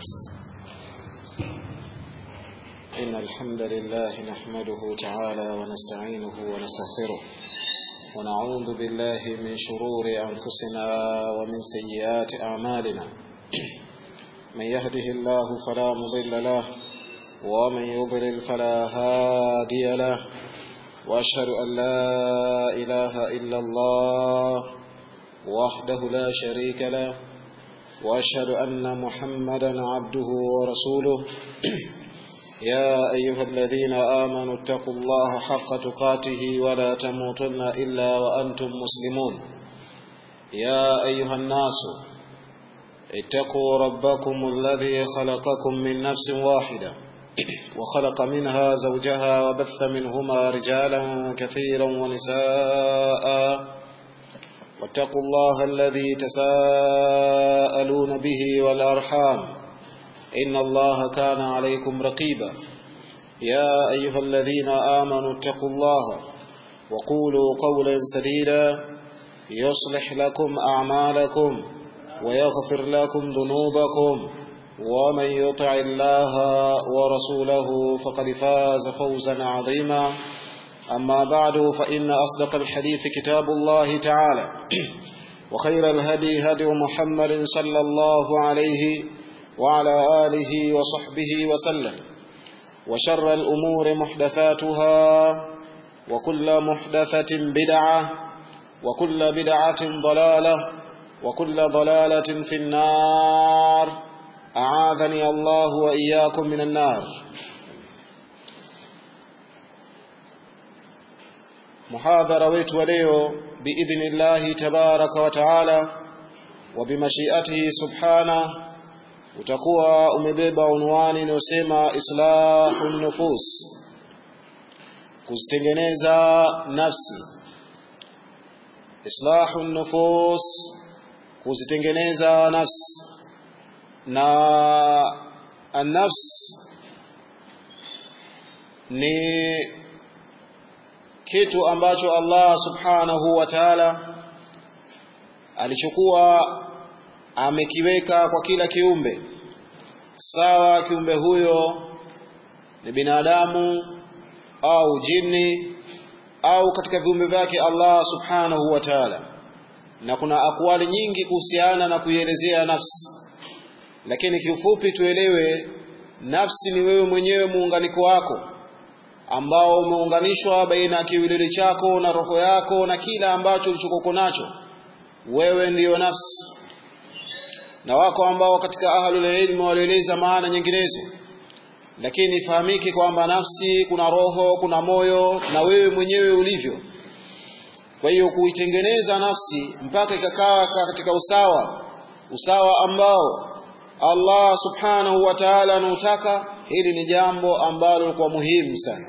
إن الحمد لله نحمده تعالى ونستعينه ونستغفره ونعوذ بالله من شرور أنفسنا ومن سيئات أعمالنا من يهده الله فلا مضل له ومن يضلل فلا هادي له وأشهد أن لا إله إلا الله وحده لا شريك له وأشهد أن محمدا عبده ورسوله يا أيها الذين آمنوا اتقوا الله حق تقاته ولا تموتن إلا وأنتم مسلمون يا أيها الناس اتقوا ربكم الذي خلقكم من نفس واحدة وخلق منها زوجها وبث منهما رجالا كثيرا ونساء واتقوا الله الذي تساءلون به والأرحام إن الله كان عليكم رقيبا يا أيها الذين آمنوا اتقوا الله وقولوا قولا سديدا يصلح لكم أعمالكم ويغفر لكم ذنوبكم ومن يطع الله ورسوله فقد فاز فوزا عظيما أما بعد فإن أصدق الحديث كتاب الله تعالى وخير الهدي هدي محمد صلى الله عليه وعلى آله وصحبه وسلم وشر الأمور محدثاتها وكل محدثة بدعة وكل بدعة ضلالة وكل ضلالة في النار أعاذني الله وإياكم من النار محاضرة wetu wa leo بإذن الله تبارك وتعالى وبمشيئته سبحانه utakuwa umebeba unwani inayosema islahu nufus kuzitengeneza nafsi islahu nufus kuzitengeneza nafsi na annafs ni kitu ambacho Allah subhanahu wa ta'ala alichukua amekiweka kwa kila kiumbe sawa kiumbe huyo ni binadamu au jini au katika viumbe vyake Allah subhanahu wa ta'ala na kuna akwali nyingi kuhusiana na kuielezea nafsi lakini kiufupi tuelewe nafsi ni wewe mwenyewe muunganiko wako ambao umeunganishwa baina ya kiwiliwili chako na roho yako na kila ambacho ulichokoko nacho wewe ndiyo nafsi na wako ambao katika ahlul ilmi walieleza maana nyinginezo lakini ifahamike kwamba nafsi kuna roho kuna moyo na wewe mwenyewe ulivyo kwa hiyo kuitengeneza nafsi mpaka ikakaa katika usawa usawa ambao Allah subhanahu wa ta'ala anautaka hili ni jambo ambalo kwa muhimu sana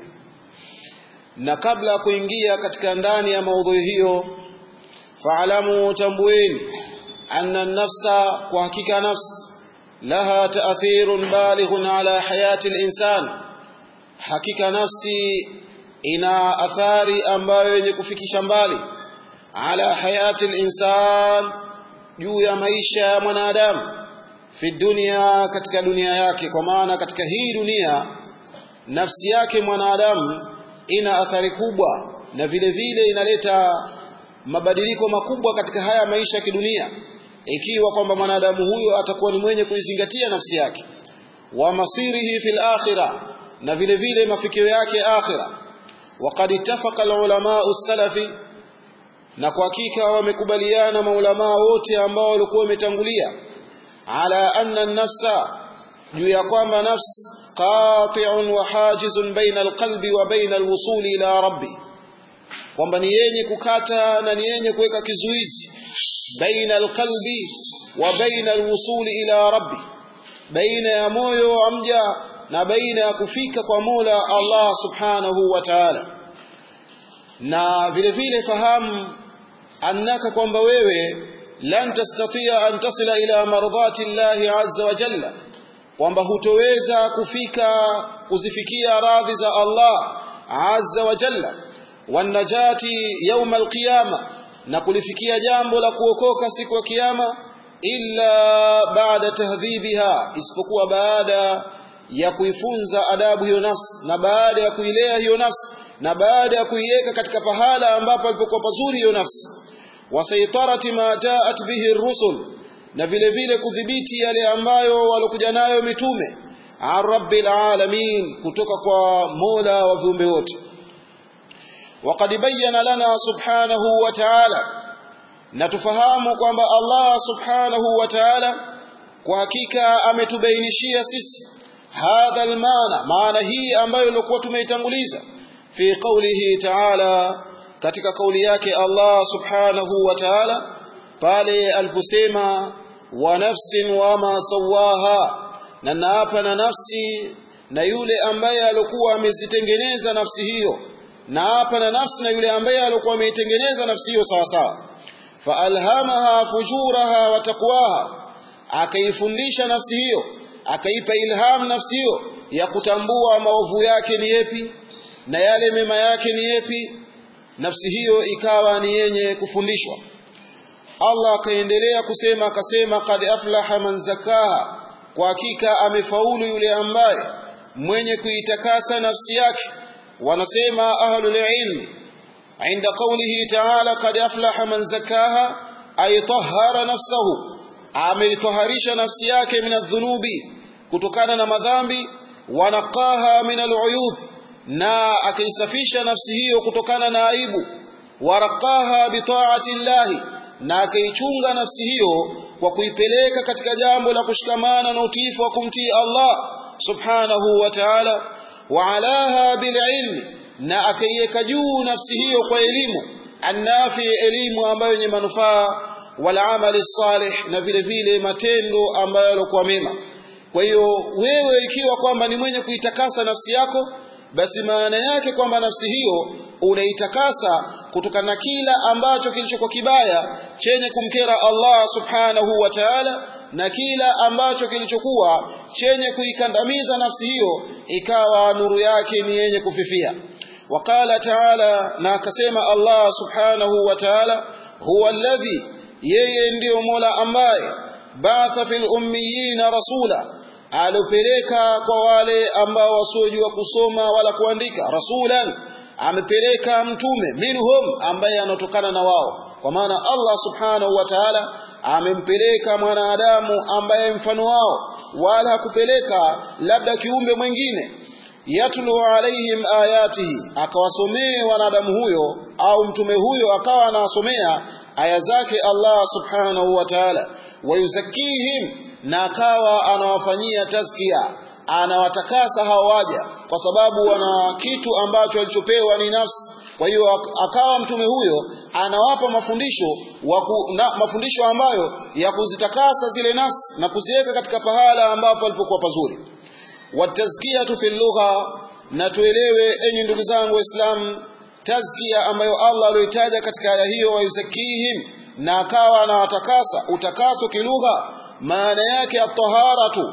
na kabla ya kuingia katika ndani ya maudhui hiyo faalamu tambueni أن النفس وحقيقة نفس لها تأثير بالغ على حياة الإنسان حقيقة نفسي ina athari ambayo yenye kufikisha mbali ala hayati linsan juu ya maisha ya mwanadamu fi dunia katika dunia yake kwa maana katika hii dunia nafsi yake mwanadamu ina athari kubwa na vile vile inaleta mabadiliko makubwa katika haya maisha ya kidunia ikiwa kwamba mwanadamu huyo atakuwa ni mwenye kuizingatia nafsi yake wa masirihi fil akhirah na vile vile mafikio yake akhira waqad ittafaqa alulama salafi na kwa hakika wamekubaliana maulama wote ambao walikuwa wametangulia ala anna an-nafsa juu ya kwamba nafs qati'un wa hajizun baina alqalbi wa baina alwusuli ila rabbi kwamba ni yenye kukata na ni yenye kuweka kizuizi baina alqalbi wa baina alwusuli ila rabbi baina ya moyo wa mja na baina ya kufika kwa Mola Allah subhanahu wa ta'ala na vile vile fahamu annaka kwamba wewe lan tastatia an tasila ila mardhati llahi azza wa jalla kwamba hutoweza kufika kuzifikia radhi za Allah azza wa jalla wanajati yauma alqiyama na kulifikia jambo la kuokoka siku ya kiyama illa baada tahdhibiha isipokuwa baada ya kuifunza adabu hiyo nafsi na baada ya kuilea hiyo nafsi na baada ya kuiweka katika pahala ambapo alipokuwa pazuri hiyo nafsi wasaitarati ma jaat bihi rusul na vile vile kudhibiti yale ambayo walokuja nayo mitume an rabbil alamin kutoka kwa mola wa viumbe wote وقد بين لنا سبحانه وتعالى نتفهم kwamba Allah subhanahu wa ta'ala kwa hakika ametubainishia sisi hadha almaana maana hii ambayo ilikuwa tumeitanguliza fi qawlihi ta'ala katika kauli yake Allah subhanahu wa ta'ala pale aliposema wa nafsin wa ma sawaha na naapa na nafsi na yule ambaye alikuwa amezitengeneza nafsi hiyo na hapa na nafsi na yule ambaye alikuwa ameitengeneza nafsi hiyo sawa sawa faalhamaha fujuraha wa taqwaha akaifundisha nafsi hiyo akaipa ilham nafsi hiyo ya kutambua maovu yake ni yepi na yale mema yake ni yepi nafsi hiyo ikawa ni yenye kufundishwa Allah akaendelea kusema akasema qad aflaha man zakaha kwa hakika amefaulu yule ambaye mwenye kuitakasa nafsi yake wanasema ahlul ilmi inda qawlihi ta'ala qad aflaha man zakaha ay tahhara nafsahu ameitoharisha nafsi yake min adh-dhunubi kutokana na madhambi wanaqaha min al-uyub na akaisafisha nafsi hiyo kutokana na aibu waraqaha bi ta'ati llahi na akaichunga nafsi hiyo kwa kuipeleka katika jambo la kushikamana na utiifu wa kumtii Allah subhanahu wa ta'ala waalaha bililmi na akaiweka juu nafsi hiyo kwa elimu annafi elimu ambayo yenye manufaa wal amali salih na vile vile matendo ambayo yalikuwa mema kwa hiyo wewe ikiwa kwamba ni mwenye kuitakasa nafsi yako basi maana yake kwamba nafsi hiyo unaitakasa kutokana na kila ambacho kilichokuwa kibaya chenye kumkera Allah subhanahu wa ta'ala na kila ambacho kilichokuwa chenye kuikandamiza nafsi hiyo ikawa nuru yake ni yenye kufifia waqala ta'ala na akasema Allah subhanahu wa ta'ala huwa alladhi yeye ndiyo mola ambaye ba'atha fil ummiyina rasula alopeleka kwa wale ambao wasiojua kusoma wala kuandika rasulan amepeleka mtume minhum ambaye anatokana na wao kwa maana Allah subhanahu wa ta'ala amempeleka mwanadamu ambaye mfano wao wala hakupeleka labda kiumbe mwingine yatlu alaihim ayatihi akawasomee wanadamu huyo au mtume huyo akawa anawasomea aya zake Allah subhanahu wa ta'ala wayuzakihim na akawa anawafanyia tazkia anawatakasa hao waja kwa sababu wana kitu ambacho alichopewa ni nafsi kwa hiyo akawa mtume huyo anawapa mafundisho waku, na, mafundisho ambayo ya kuzitakasa zile nafsi na kuziweka katika pahala ambapo alipokuwa pazuri watazkiyatu fi lugha na tuelewe enyi ndugu zangu waislamu tazkia ambayo Allah aliyoitaja katika aya hiyo wayuzakihim na akawa anawatakasa utakaso kilugha maana yake at-taharatu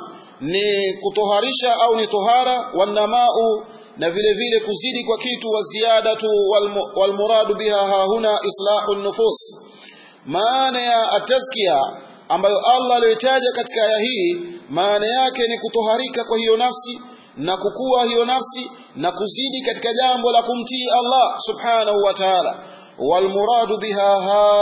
ni kutoharisha au ni tohara wanamau na vile vile kuzidi kwa kitu wa ziyadatu walmuradu biha hahuna islahu nufus maana ya atazkia ambayo Allah aliyotaja katika aya hii maana yake ni kutoharika kwa hiyo nafsi na kukua hiyo nafsi na kuzidi katika jambo la kumtii Allah subhanahu wa ta'ala walmuradu biha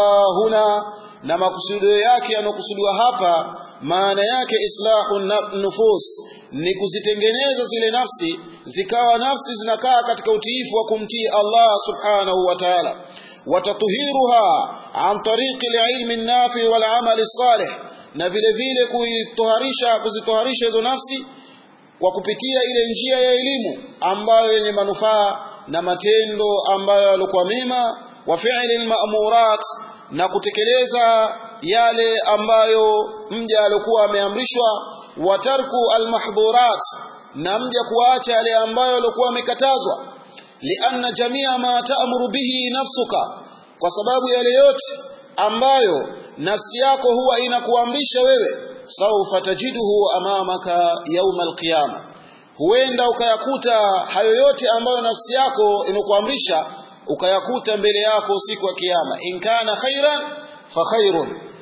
hahuna na makusudio yake yanokusudiwa hapa maana yake islahu nufus ni kuzitengeneza zile nafsi zikawa nafsi zinakaa katika utiifu wa kumtii Allah subhanahu wa ta'ala watatuhiruha an tariqi alilmi nafi wal amali salih na vile vile kuitoharisha kuzitoharisha hizo nafsi kwa kupitia ile njia ya elimu ambayo yenye manufaa na matendo ambayo yalikuwa mema wa fi'li almamurat na kutekeleza yale ambayo mja alikuwa ameamrishwa wa tarku almahdhurat na mja kuacha yale ambayo alikuwa amekatazwa lianna jamia ma ta'muru bihi nafsuka kwa sababu yale yote ambayo nafsi yako huwa inakuamrisha wewe saufa tajiduhu amamaka yauma alqiyama huenda ukayakuta hayo yote ambayo nafsi yako inakuamrisha ukayakuta mbele yako siku ya kiyama in kana khairan fa khairun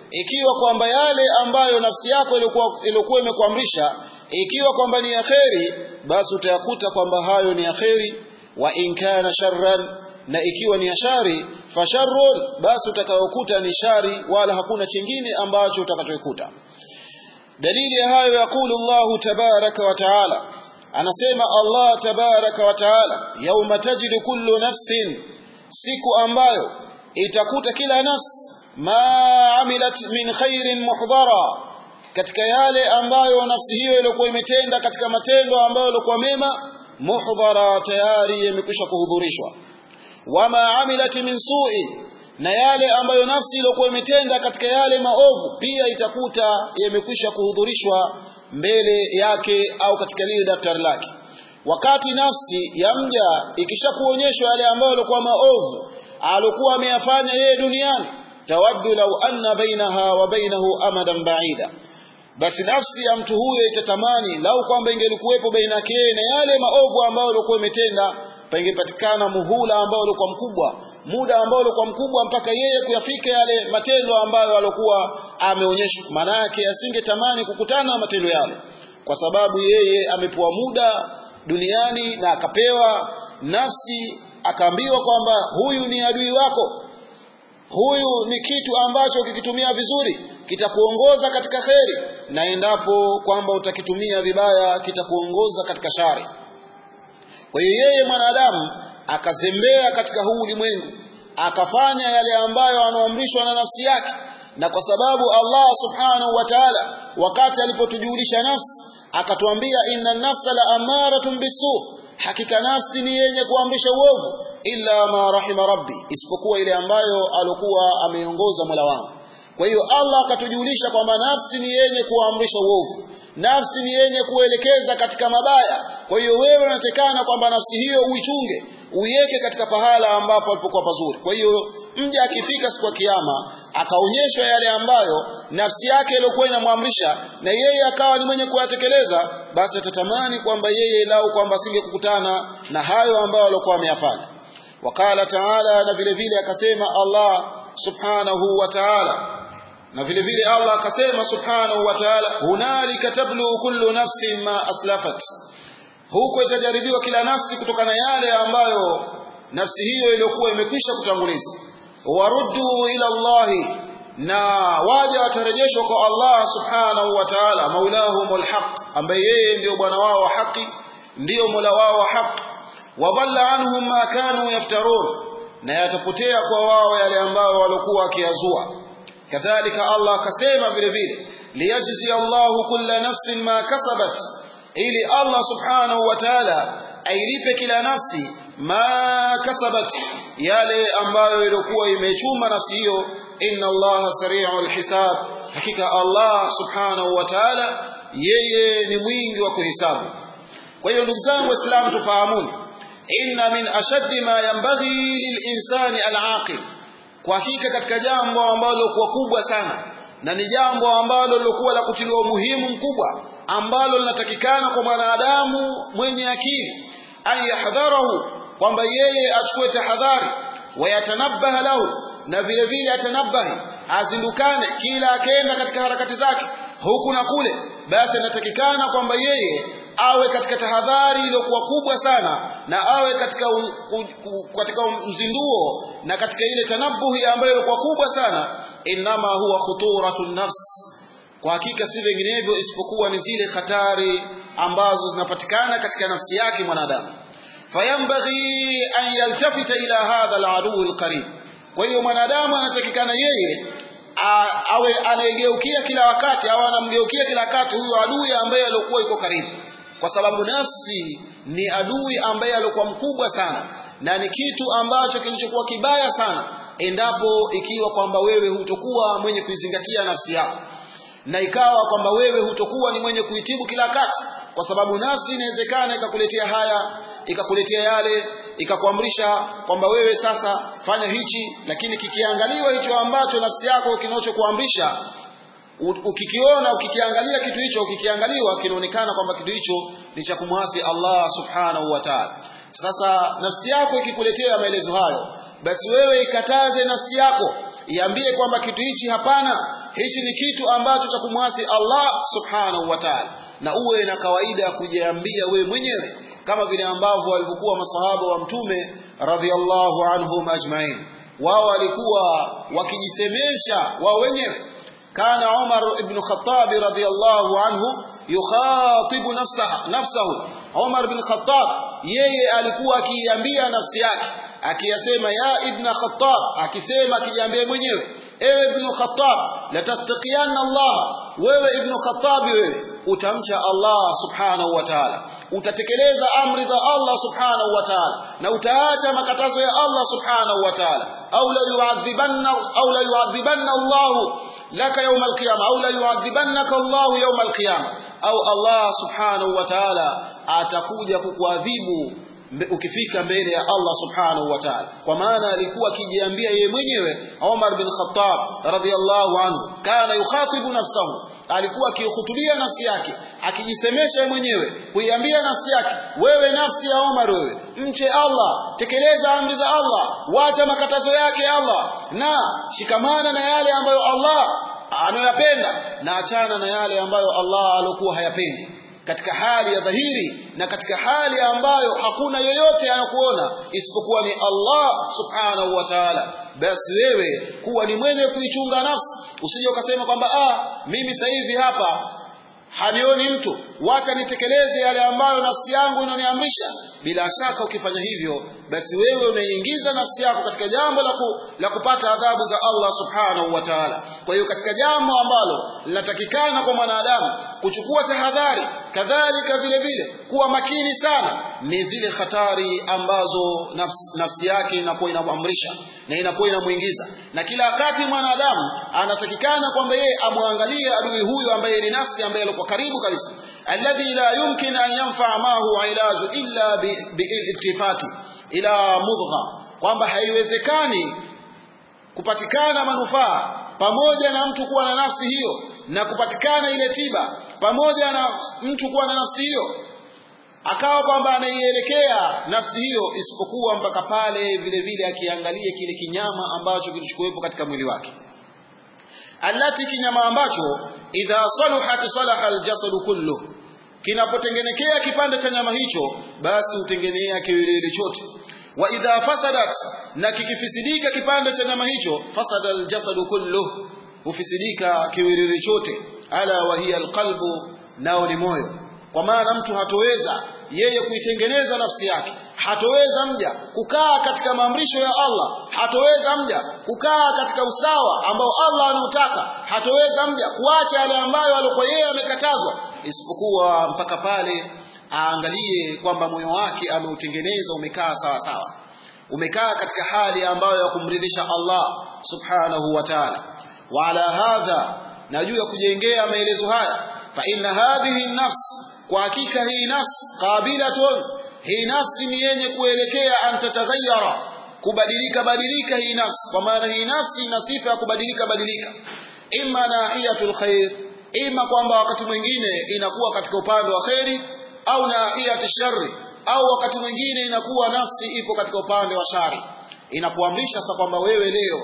ikiwa kwamba yale ambayo nafsi yako ilikuwa ilikuwa imekuamrisha ikiwa kwamba ni ya kheri basi utayakuta kwamba hayo ni ya kheri wa in kana sharran na ikiwa ni ya shari fasharrun basi utakayokuta ni shari wala hakuna chingine ambacho utakachokuta dalili ya hayo yakulu Allahu tabaraka wa taala anasema Allah tabaraka wa taala yauma tajidu kullu nafsin siku ambayo itakuta kila nafsi ma amilat min khairin muhdara katika yale ambayo nafsi hiyo ilikuwa imetenda katika matendo ambayo ilikuwa mema muhdara tayari yamekwisha kuhudhurishwa wama amilat min su'i na yale ambayo nafsi iliyokuwa imetenda katika yale maovu pia itakuta yamekwisha kuhudhurishwa mbele yake au katika lile daftari lake wakati nafsi ya mja ikishakuonyeshwa yale ambayo yalikuwa maovu alikuwa ameyafanya yeye duniani tawaddu law anna bainaha wa bainahu amadan ba'ida basi nafsi ya mtu huyo itatamani lau kwamba ingelikuwepo baina yake na yale maovu ambayo alikuwa imetenda pangepatikana muhula ambao ulikuwa mkubwa muda ambao ulikuwa mkubwa mpaka yeye kuyafika yale matendo ambayo alikuwa ameonyeshwa maana yake asingetamani kukutana na matendo yale kwa sababu yeye amepewa muda duniani na akapewa nafsi akaambiwa kwamba huyu ni adui wako huyu ni kitu ambacho ukikitumia vizuri kitakuongoza katika kheri na endapo kwamba utakitumia vibaya kitakuongoza katika shari kwa hiyo yeye mwanadamu akazembea katika huu ulimwengu akafanya yale ambayo anaamrishwa na nafsi yake na kwa sababu Allah subhanahu wa ta'ala wakati alipotujulisha nafsi akatuambia inna nafsa la amaratun bisu hakika nafsi ni yenye kuamrisha uovu illa ma rahima rabbi isipokuwa ile ambayo alokuwa ameongoza Mola wangu kwa hiyo Allah akatujulisha kwamba nafsi ni yenye kuamrisha uovu nafsi ni yenye kuelekeza katika mabaya kwa hiyo wewe unatekana kwamba nafsi hiyo uichunge uiweke katika pahala ambapo alipokuwa pazuri kwa hiyo mja akifika siku ya kiyama akaonyeshwa yale ambayo nafsi yake iliyokuwa inamwamrisha na yeye akawa ni mwenye kuyatekeleza basi atatamani kwamba yeye lau kwamba asingekukutana na hayo ambayo alikuwa ameyafanya wakala taala na vile vile akasema Allah subhanahu wa ta'ala na vile vile Allah akasema subhanahu wa ta'ala hunalika tablu kullu nafsin ma aslafat huko itajaribiwa kila nafsi kutokana yale ambayo nafsi hiyo iliyokuwa imekwisha kutanguliza waruddu ila Allahi na waja watarejeshwa kwa Allah subhanahu wa ta'ala maulahumul haq ambaye yeye ndio bwana wao wa haki ndio mola wao wa haki wadhalla anhum ma kanu yaftarun na yatapotea kwa wao yale ambayo walikuwa wakiyazua kadhalika Allah akasema vile vile liyajzi Allahu kulla nafsin ma kasabat ili Allah subhanahu wa ta'ala ailipe kila nafsi ma kasabat yale ambayo ilikuwa imechuma nafsi hiyo inna Allah sari'ul hisab hakika Allah subhanahu wa ta'ala yeye ni mwingi wa kuhesabu kwa hiyo ndugu zangu waislamu tufahamuni inna min ashaddi ma yanbaghi lilinsani alaqil kwa hakika katika jambo ambalo kwa kubwa sana na ni jambo ambalo lilokuwa la kutiliwa umuhimu mkubwa ambalo linatakikana kwa mwanadamu mwenye akili an yahdharahu kwamba yeye achukue tahadhari wayatanabbaha lahu na vile vile atanabahi azindukane kila akenda katika harakati zake huku na kule basi anatakikana kwamba yeye awe katika tahadhari iliyokuwa kubwa sana na awe katika u, u, u, katika mzinduo na katika ile tanabuhi ambayo ilikuwa kubwa sana inama huwa khuturatun nafs kwa hakika si vinginevyo isipokuwa ni zile hatari ambazo zinapatikana katika nafsi yake mwanadamu fayambaghi an yaltafita ila hadha aladuu alqarib kwa hiyo mwanadamu anatakikana yeye awe anaegeukia kila wakati au anamgeukia kila wakati huyo adui ambaye alikuwa yuko karibu kwa sababu nafsi ni adui ambaye alikuwa mkubwa sana na ni kitu ambacho kilichokuwa kibaya sana endapo ikiwa kwamba wewe hutokuwa mwenye kuizingatia nafsi yako na ikawa kwamba wewe hutokuwa ni mwenye kuitibu kila wakati kwa sababu nafsi inawezekana ikakuletea haya ikakuletea yale ikakuamrisha kwamba wewe sasa fanya hichi lakini kikiangaliwa hicho ambacho nafsi yako kinachokuamrisha ukikiona ukikiangalia kitu hicho ukikiangaliwa kinaonekana kwamba kitu hicho ni cha kumwasi Allah subhanahu wa ta'ala sasa nafsi yako ikikuletea maelezo hayo basi wewe ikataze nafsi yako iambie kwamba kitu hichi hapana hichi ni kitu ambacho cha kumwasi Allah subhanahu wa ta'ala na uwe na kawaida ya kujiambia wewe mwenyewe kama vile ambavyo walivyokuwa masahaba wa mtume radhiallahu anhum ajmain wao walikuwa wakijisemesha wao wenyewe kana Umar ibn Khattab radhiallahu anhu yukhatibu nafsaha nafsahu Umar ibn Khattab yeye alikuwa akiiambia nafsi yake akiyasema ya ibn Khattab akisema akijiambia mwenyewe ewe ibn Khattab la tattaqiyanna Allah wewe ibn Khattab wewe utamcha Allah subhanahu wa ta'ala utatekeleza amri za Allah subhanahu wa ta'ala na utaacha makatazo ya Allah subhanahu wa ta'ala au la yu'adhibanna au la yu'adhibanna Allah laka yawm al-qiyamah au la yu'adhibannaka Allah yawm al-qiyamah au Allah subhanahu wa ta'ala atakuja kukuadhibu ukifika mbele ya Allah subhanahu wa ta'ala kwa maana alikuwa akijiambia yeye mwenyewe Umar bin Khattab radhiyallahu anhu kana yukhatibu nafsahu alikuwa akihutubia nafsi yake akijisemesha mwenyewe kuiambia nafsi yake wewe nafsi ya Umar wewe mche Allah tekeleza amri za Allah wacha makatazo yake Allah na shikamana na yale ambayo Allah anayoyapenda na achana na yale ambayo Allah alokuwa hayapendi katika hali ya dhahiri na katika hali ambayo hakuna yoyote anakuona isipokuwa ni Allah subhanahu wa ta'ala basi wewe kuwa ni mwenye kuichunga nafsi usije ukasema kwamba ah mimi sasa hivi hapa hanioni mtu wacha nitekeleze yale ambayo nafsi yangu inaniamrisha bila shaka ukifanya hivyo basi wewe unaingiza nafsi yako katika jambo la, ku, la kupata adhabu za Allah subhanahu wa ta'ala kwa hiyo katika jambo ambalo linatakikana kwa mwanadamu kuchukua tahadhari kadhalika vile vile kuwa makini sana ni zile hatari ambazo nafsi, nafsi yake inakuwa inamwamrisha na inakuwa inamuingiza na kila wakati mwanadamu anatakikana kwamba yeye amwangalie adui huyu ambaye ni nafsi ambaye alikuwa karibu kabisa alladhi la yumkin an yanfaa mahu ilaju illa biiltifati ila mudgha kwamba haiwezekani kupatikana manufaa pamoja na mtu kuwa na nafsi hiyo na kupatikana ile tiba pamoja na mtu kuwa na nafsi hiyo akawa kwamba anaielekea nafsi hiyo isipokuwa mpaka pale vile vile akiangalie kile kinyama ambacho kilichokuwepo katika mwili wake allati kinyama ambacho idha saluhat salaha aljasadu kullu kinapotengenekea kipande cha nyama hicho basi utengenea kiwiliwili chote wa idha fasadat na kikifisidika kipande cha nyama hicho fasada aljasadu kullu hufisidika kiwiliwili chote ala wa hiya alqalbu nao ni moyo kwa maana mtu hatoweza yeye kuitengeneza nafsi yake hatoweza mja kukaa katika maamrisho ya Allah hatoweza mja kukaa katika usawa ambao Allah anautaka hatoweza mja kuacha yale ambayo alikuwa yeye amekatazwa isipokuwa mpaka pale aangalie kwamba moyo wake ameutengeneza umekaa sawa sawa umekaa katika hali ambayo ya kumridhisha Allah subhanahu wa ta'ala wa ala hadha na juu ya kujengea maelezo haya fa inna hadhihi nafs kwa hakika hii nafsi qabilatun hii nafsi ni yenye kuelekea an tataghayyara kubadilika badilika hii nafsi kwa maana hii nafsi ina sifa ya kubadilika badilika imma nahiyatul khair ima kwamba wakati mwingine inakuwa katika upande wa kheri au nahiyatu sharri au wakati mwingine inakuwa nafsi ipo katika upande wa shari inakuamrisha sasa kwamba wewe leo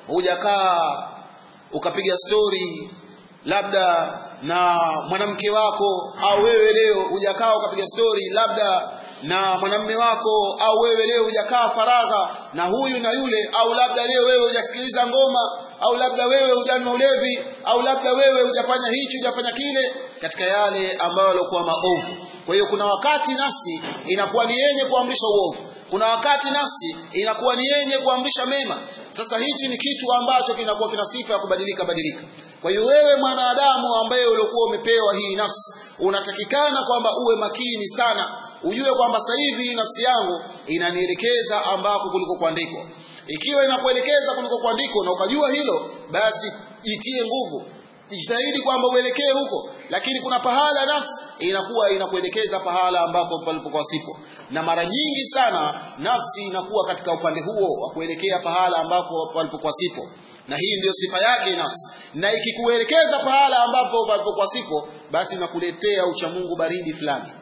hujakaa ukapiga stori labda na mwanamke wako au wewe leo hujakaa ukapiga stori labda na mwanamme wako au wewe leo hujakaa faragha na huyu na yule au labda leo wewe hujasikiliza ngoma au labda wewe hujanywa ulevi au labda wewe hujafanya hichi hujafanya kile katika yale ambayo yalikuwa maovu kwa hiyo kuna wakati nafsi inakuwa ni yenye kuamrisha uovu kuna wakati nafsi inakuwa ni yenye kuamrisha mema sasa hichi ni kitu ambacho kinakuwa kina sifa ya kubadilika badilika kwa hiyo wewe mwanadamu ambaye uliokuwa umepewa hii nafsi unatakikana kwamba uwe makini sana ujue kwamba sasa hivi nafsi yangu inanielekeza ambako kuliko kuandikwa ikiwa inakuelekeza kuliko kuandikwa na ukajua hilo basi jitie nguvu jitahidi kwamba uelekee huko lakini kuna pahala nafsi inakuwa inakuelekeza pahala ambako palipokuwa sipo na mara nyingi sana nafsi inakuwa katika upande huo wa kuelekea pahala ambako palipokuwa sipo na hii ndiyo sifa yake nafsi na ikikuelekeza pahala ambapo palipokuwa sipo basi nakuletea uchamungu baridi fulani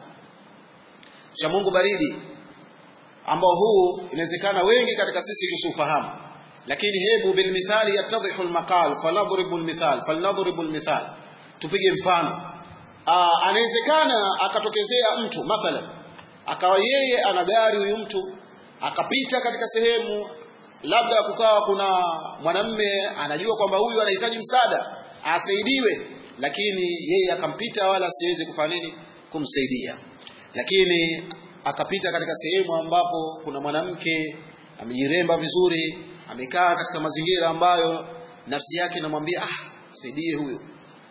uchamungu baridi ambao huu inawezekana wengi katika sisi tusiufahamu lakini hebu bilmithali yattadhihu almaqal fanadribu almithal falnadribu almithal tupige mfano anawezekana akatokezea mtu mathalan akawa yeye ana gari huyu mtu akapita katika sehemu labda kukawa kuna mwanamme anajua kwamba huyu anahitaji msaada asaidiwe lakini yeye akampita wala asiweze kufanya nini kumsaidia lakini akapita katika sehemu ambapo kuna mwanamke amejiremba vizuri amekaa katika mazingira ambayo nafsi yake inamwambia ah msaidie huyo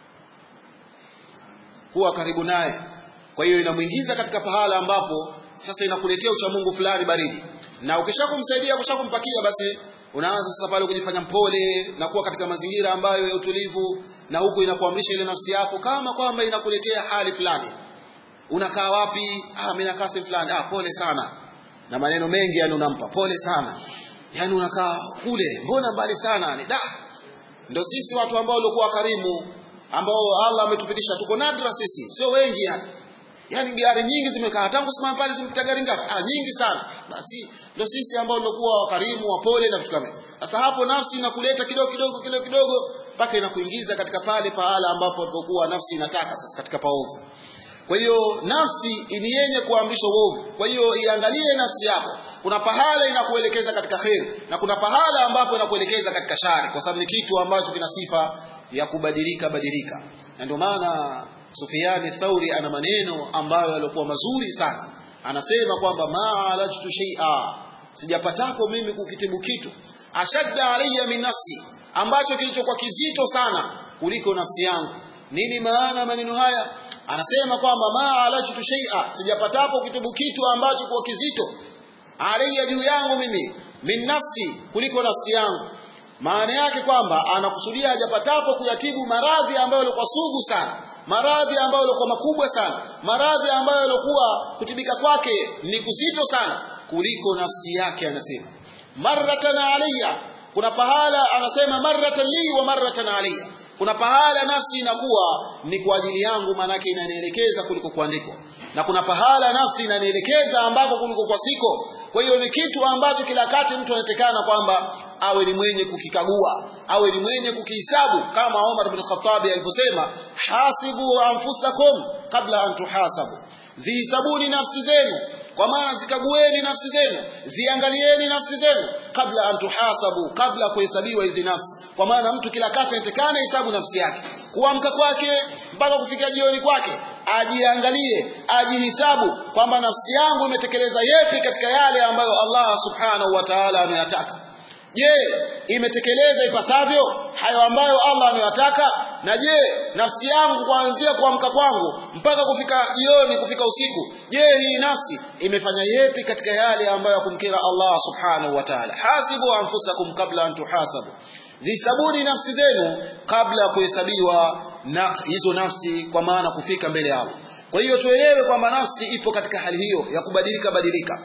kuwa karibu naye kwa hiyo inamuingiza katika pahala ambapo sasa inakuletea uchamungu fulani baridi na ukishakumsaidia ukishakumpakia basi unaanza sasa pale kujifanya mpole na kuwa katika mazingira ambayo ya utulivu na huku inakuamrisha ile nafsi yako kama kwamba inakuletea hali fulani unakaa wapi ah mimi nakaa sehemu fulani ah pole sana na maneno mengi yani unampa pole sana yani unakaa kule mbona mbali sana ni da ndio sisi watu ambao walikuwa karimu ambao Allah ametupitisha tuko nadra sisi sio wengi yani yani gari nyingi zimekaa tangu simama pale zimepita gari ngapi ah nyingi sana basi ndio sisi ambao tulikuwa wakarimu wapole na vitu kama sasa hapo nafsi inakuleta kidogo kidogo kidogo kidogo mpaka inakuingiza katika pale pahala ambapo ilipokuwa nafsi inataka sasa katika paovu kwa hiyo nafsi ni yenye kuamrisha uovu kwa hiyo iangalie nafsi yako kuna pahala inakuelekeza katika kheri na kuna pahala ambapo inakuelekeza katika shari kwa sababu ni kitu ambacho kina sifa ya kubadilika badilika na ndio maana Sufyani Thauri ana maneno ambayo yalikuwa mazuri sana anasema kwamba ma alajtu shay'a sijapatapo mimi kukitibu kitu ashadda alayya min nafsi ambacho kilichokuwa kizito sana kuliko nafsi yangu nini maana maneno haya anasema kwamba ma alajtu shay'a sijapatapo kutibu kitu ambacho kwa kizito alayya juu yangu mimi min nafsi kuliko nafsi yangu maana yake kwamba anakusudia hajapatapo kuyatibu maradhi ambayo yalikuwa sugu sana maradhi ambayo yalikuwa makubwa sana maradhi ambayo yalikuwa kutibika kwake ni kuzito sana kuliko nafsi yake anasema marratan alayya kuna pahala anasema marratan li wa marratan alayya kuna pahala nafsi inakuwa ni kwa ajili yangu maanake inanielekeza kuliko kuandikwa na kuna pahala nafsi inanielekeza ambako kuliko kwa siko kwa hiyo ni kitu ambacho kila kati mtu anatekana kwamba awe ni mwenye kukikagua awe ni mwenye kukihisabu kama Omar bin Khattab alivyosema hasibu anfusakum kabla an tuhasabu zihisabuni nafsi zenu kwa maana zikagueni nafsi zenu ziangalieni nafsi zenu kabla an tuhasabu kabla kuhesabiwa hizi nafsi kwa maana mtu kila kati anatekana hesabu nafsi yake kuamka kwake mpaka kufika jioni kwake ajiangalie ajihisabu kwamba nafsi yangu imetekeleza yepi katika yale ambayo Allah subhanahu wa ta'ala ameyataka je imetekeleza ipasavyo hayo ambayo Allah ameyataka na je nafsi yangu kuanzia kuamka kwangu mpaka kufika jioni kufika usiku je hii nafsi imefanya yepi katika yale ambayo yakumkira Allah subhanahu wa ta'ala hasibu anfusakum kabla an tuhasabu zisabuni nafsi zenu kabla ya kuhesabiwa na hizo nafsi kwa maana kufika mbele yao kwa hiyo tuelewe kwamba nafsi ipo katika hali hiyo ya kubadilika badilika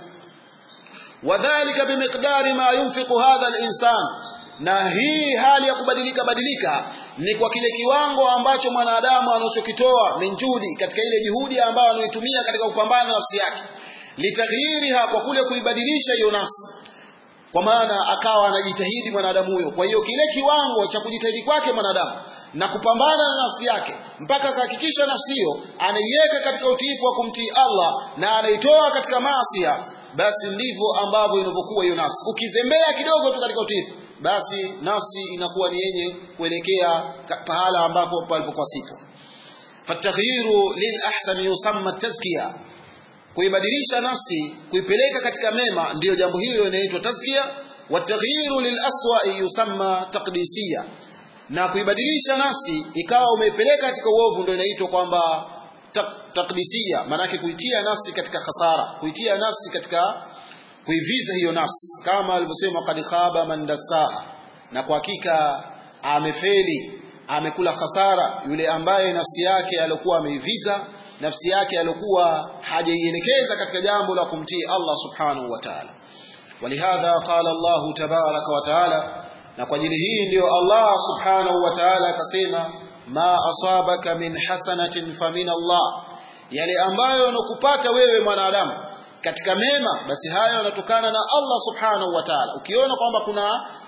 wadhālika bimiqdari ma yunfiqu hadha al-insan na hii hali ya kubadilika badilika ni kwa kile kiwango ambacho mwanadamu anachokitoa minjudi katika ile juhudi ambayo anayoitumia katika kupambana na nafsi yake litaghyiriha kwa kule kuibadilisha hiyo nafsi kwa maana akawa anajitahidi mwanadamu huyo kwa hiyo kile kiwango cha kujitahidi kwake mwanadamu na kupambana na nafsi yake mpaka akahakikisha nafsi hiyo anaiweka katika utiifu wa kumtii Allah na anaitoa katika maasi basi ndivyo ambavyo inavyokuwa hiyo nafsi ukizembea kidogo tu katika utiifu basi nafsi inakuwa ni yenye kuelekea pahala ambapo palipokuwa sipo fataghyiru lil ahsan yusamma tazkiya kuibadilisha nafsi kuipeleka katika mema ndiyo jambo hilo linaitwa tazkia wataghyiru lil aswa yusamma taqdisiya na kuibadilisha nafsi ikawa umeipeleka katika uovu ndio inaitwa kwamba taqdisiya maanake kuitia nafsi katika khasara kuitia nafsi katika kuiviza hiyo nafsi kama alivyosema qad khaba man dassaha na kwa hakika amefeli amekula khasara yule ambaye nafsi yake alikuwa ameiviza nafsi yake alikuwa hajaielekeza katika jambo la kumtii Allah subhanahu wa ta'ala walihadha qala Allah tabaraka wa ta'ala na kwa ajili hii ndiyo Allah subhanahu wa ta'ala akasema ma asabaka min hasanatin famin Allah yale ambayo yanakupata wewe mwanadamu katika mema basi hayo yanatokana na Allah subhanahu wa ta'ala ukiona kwamba kuna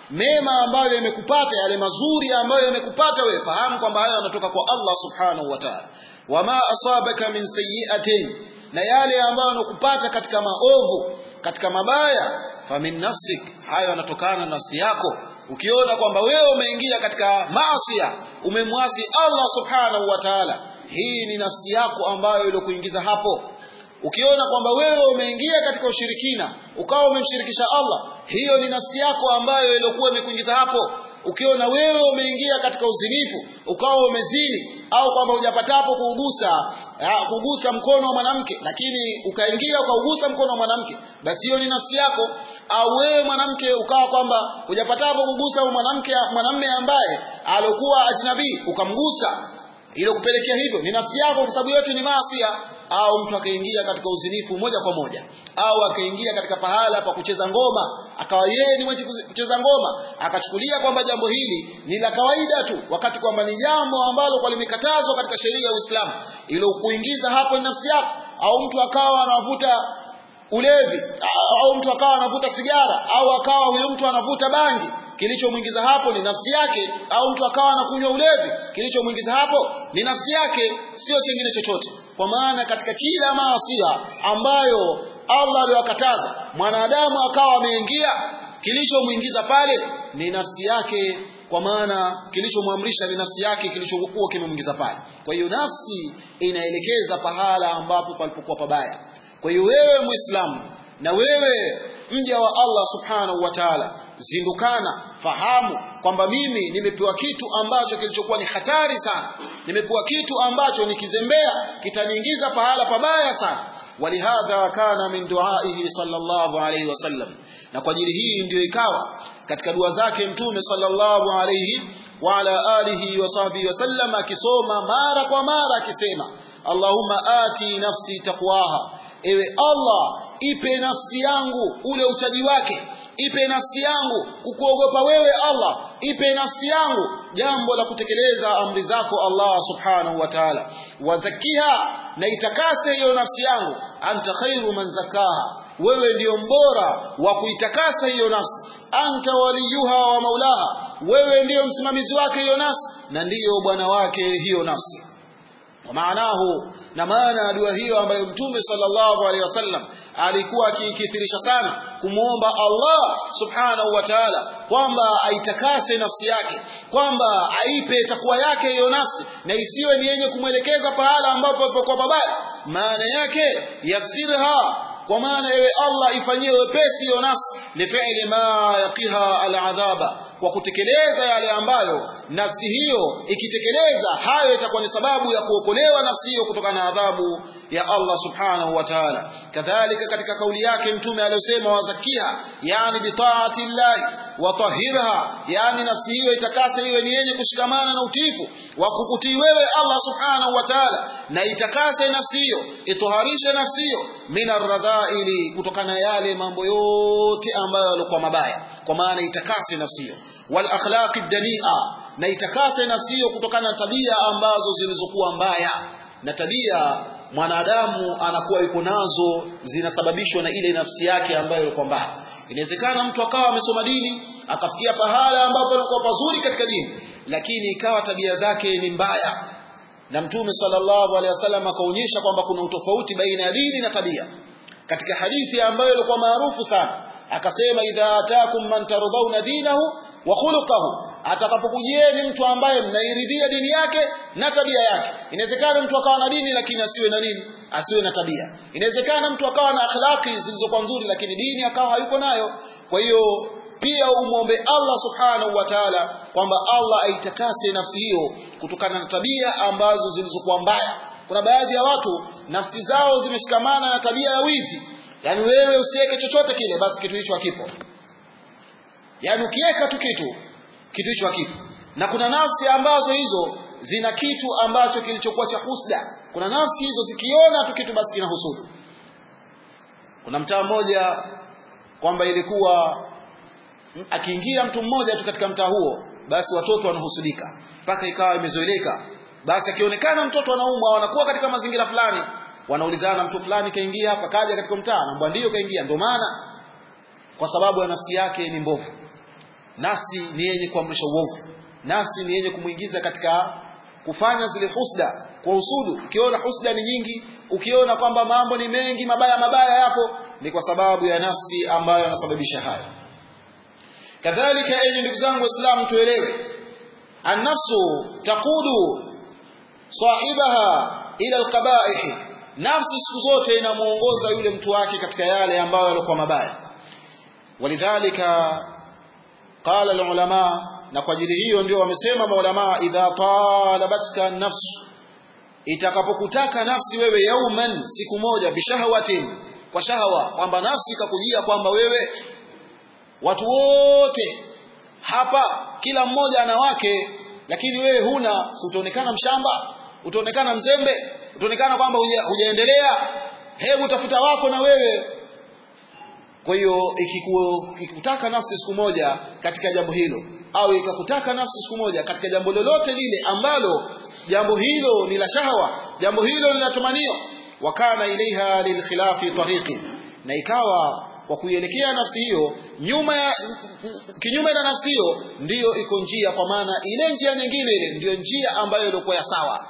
mema ambayo yamekupata yale mazuri ambayo yamekupata wewe fahamu kwamba hayo yanatoka kwa Allah subhanahu wa ta'ala wama asabaka min sayyi'atin na yale ambayo yanakupata katika maovu katika mabaya famin nafsik hayo yanatokana na nafsi yako ukiona kwamba wewe umeingia katika maasi umemwasi Allah subhanahu wa ta'ala hii ni nafsi yako ambayo iliyokuingiza hapo ukiona kwamba wewe umeingia katika ushirikina ukawa umemshirikisha Allah hiyo ni nafsi yako ambayo iliyokuwa imekuingiza hapo ukiona wewe umeingia katika uzinifu ukawa umezini au kwamba hujapatapo kuugusa kugusa mkono wa mwanamke lakini ukaingia ukaugusa mkono wa mwanamke basi hiyo ni nafsi yako au wewe mwanamke ukawa kwamba hujapatapo kugusa mwanamke mwanamume ambaye alikuwa ajnabii ukamgusa ile kupelekea hivyo ni nafsi yako kwa sababu yote ni maasi au mtu akaingia katika uzinifu moja kwa moja au akaingia katika pahala pa kucheza ngoma akawa yeye ni mwenye kucheza ngoma akachukulia kwamba jambo hili ni la kawaida tu wakati kwamba ni jambo ambalo kwa limekatazwa katika sheria ya Uislamu ilo kuingiza hapo ni nafsi yako au mtu akawa anavuta ulevi au mtu akawa anavuta sigara au akawa huyo mtu anavuta bangi kilichomwingiza hapo ni nafsi yake au mtu akawa anakunywa ulevi kilichomwingiza hapo ni nafsi yake sio chengine chochote kwa maana katika kila maasia ambayo Allah aliwakataza mwanadamu akawa ameingia kilichomwingiza pale ni nafsi yake kwa maana kilichomwamrisha ni nafsi yake kilichokuwa kimemwingiza pale kwa hiyo nafsi inaelekeza pahala ambapo palipokuwa pabaya kwa hiyo wewe muislamu na wewe mja wa Allah subhanahu wa ta'ala zindukana fahamu kwamba mimi nimepewa kitu ambacho kilichokuwa ni hatari sana nimepewa kitu ambacho nikizembea kitaniingiza pahala pabaya sana walihadha kana min duaihi sallallahu alayhi wasallam na kwa ajili hii ndio ikawa katika dua zake mtume sallallahu alayhi wa ala alihi wa sahbihi wasallam akisoma mara kwa mara akisema Allahumma ati nafsi taqwaha ewe Allah ipe nafsi yangu ule uchaji wake ipe nafsi yangu kukuogopa wewe Allah ipe nafsi yangu jambo la kutekeleza amri zako Allah subhanahu wa ta'ala wazakiha na itakase hiyo nafsi yangu anta khairu man zakaha wewe ndiyo mbora wa kuitakasa hiyo nafsi anta waliyuha wa maulaha wewe ndiyo msimamizi wake hiyo nafsi na ndiyo bwana wake hiyo nafsi maanahu na maana dua hiyo ambayo mtume sallallahu alaihi wasallam alikuwa akiikithirisha sana kumwomba Allah subhanahu wa ta'ala kwamba aitakase nafsi yake kwamba aipe takwa yake hiyo nafsi na isiwe ni yenye kumwelekeza pahala ambapo kwa babaya maana yake yasirha kwa maana ewe Allah ifanyie wepesi hiyo nafsi lifi'li ma yaqiha al'adhaba kwa kutekeleza yale ambayo nafsi hiyo ikitekeleza hayo itakuwa ni sababu ya kuokolewa nafsi hiyo kutokana na adhabu ya Allah subhanahu wa ta'ala kadhalika katika kauli yake mtume aliyosema wazakia yani bitaati llahi watahirha yani nafsi hiyo itakase iwe ni yenye kushikamana na utifu wa kukutii wewe Allah subhanahu wa ta'ala na itakase nafsi hiyo itoharishe nafsi hiyo minarradhaili kutokana na yale mambo yote ambayo yalikuwa mabaya kwa maana itakase nafsi hiyo wal akhlaqi dania na itakase nafsi hiyo kutokana na tabia ambazo zilizokuwa mbaya na tabia mwanadamu anakuwa yuko nazo zinasababishwa na ile nafsi yake ambayo ilikuwa mbaya inawezekana mtu akawa amesoma dini akafikia pahala ambapo alikuwa pazuri katika dini lakini ikawa tabia zake ni mbaya na mtume sallallahu alaihi wasallam akaonyesha kwamba kuna utofauti baina ya dini na tabia katika hadithi ambayo ilikuwa maarufu sana akasema idha atakum man tardhauna dinahu wa khuluquhu atakapokujieni mtu ambaye mnairidhia dini yake na tabia yake inawezekana mtu akawa na dini lakini asiwe na nini asiwe na tabia inawezekana mtu akawa na akhlaqi zilizokuwa nzuri lakini dini akawa hayuko nayo kwa hiyo pia umwombe Allah subhanahu wa ta'ala kwamba Allah aitakase nafsi hiyo kutokana na tabia ambazo zilizokuwa mbaya kuna baadhi ya watu nafsi zao zimeshikamana na tabia ya wizi yani wewe usiweke chochote kile basi kitu hicho hakipo yani ukiweka tu kitu kitu hicho hakipo na kuna nafsi ambazo hizo zina kitu ambacho kilichokuwa cha husda kuna nafsi hizo zikiona tu kitu basi kinahusudu kuna mtaa mmoja kwamba ilikuwa akiingia mtu mmoja tu katika mtaa huo basi watoto wanahusudika mpaka ikawa imezoeleka basi akionekana mtoto anaumwa wanakuwa katika mazingira fulani wanaulizana mtu fulani kaingia hapa kaja katika mtaa anaambia ndio kaingia ndio maana kwa sababu ya nafsi yake ni mbovu nafsi ni yenye kuamrisha uovu nafsi ni yenye kumwingiza katika kufanya zile husda kwa usudu ukiona husda ni nyingi ukiona kwamba mambo ni mengi mabaya mabaya yapo ni kwa sababu ya nafsi ambayo yanasababisha hayo kadhalika enyi ndugu zangu waislamu tuelewe annafsu taqudu sahibaha ila alqabaih nafsi siku zote inamuongoza yule mtu wake katika yale ambayo yalikuwa mabaya walidhalika qala alulama na kwa ajili hiyo ndio wamesema maulama idha talabatka nafsu itakapokutaka nafsi wewe yauman siku moja bishahwatin kwa shahawa kwamba nafsi ikakujia kwamba wewe watu wote hapa kila mmoja ana wake lakini wewe huna si utaonekana mshamba utaonekana mzembe utaonekana kwamba hujaendelea hebu tafuta wako na wewe kwa hiyo ikikutaka nafsi siku moja katika jambo hilo au ikakutaka nafsi siku moja katika jambo lolote lile ambalo jambo hilo ni la shahawa jambo hilo ni la tamanio wakana ilaiha lilkhilafi tariqi na ikawa kwa kuielekea nafsi hiyo nyuma ya kinyume na nafsi hiyo ndiyo iko njia kwa maana ile njia nyingine ile ndiyo njia ambayo ilikuwa ya sawa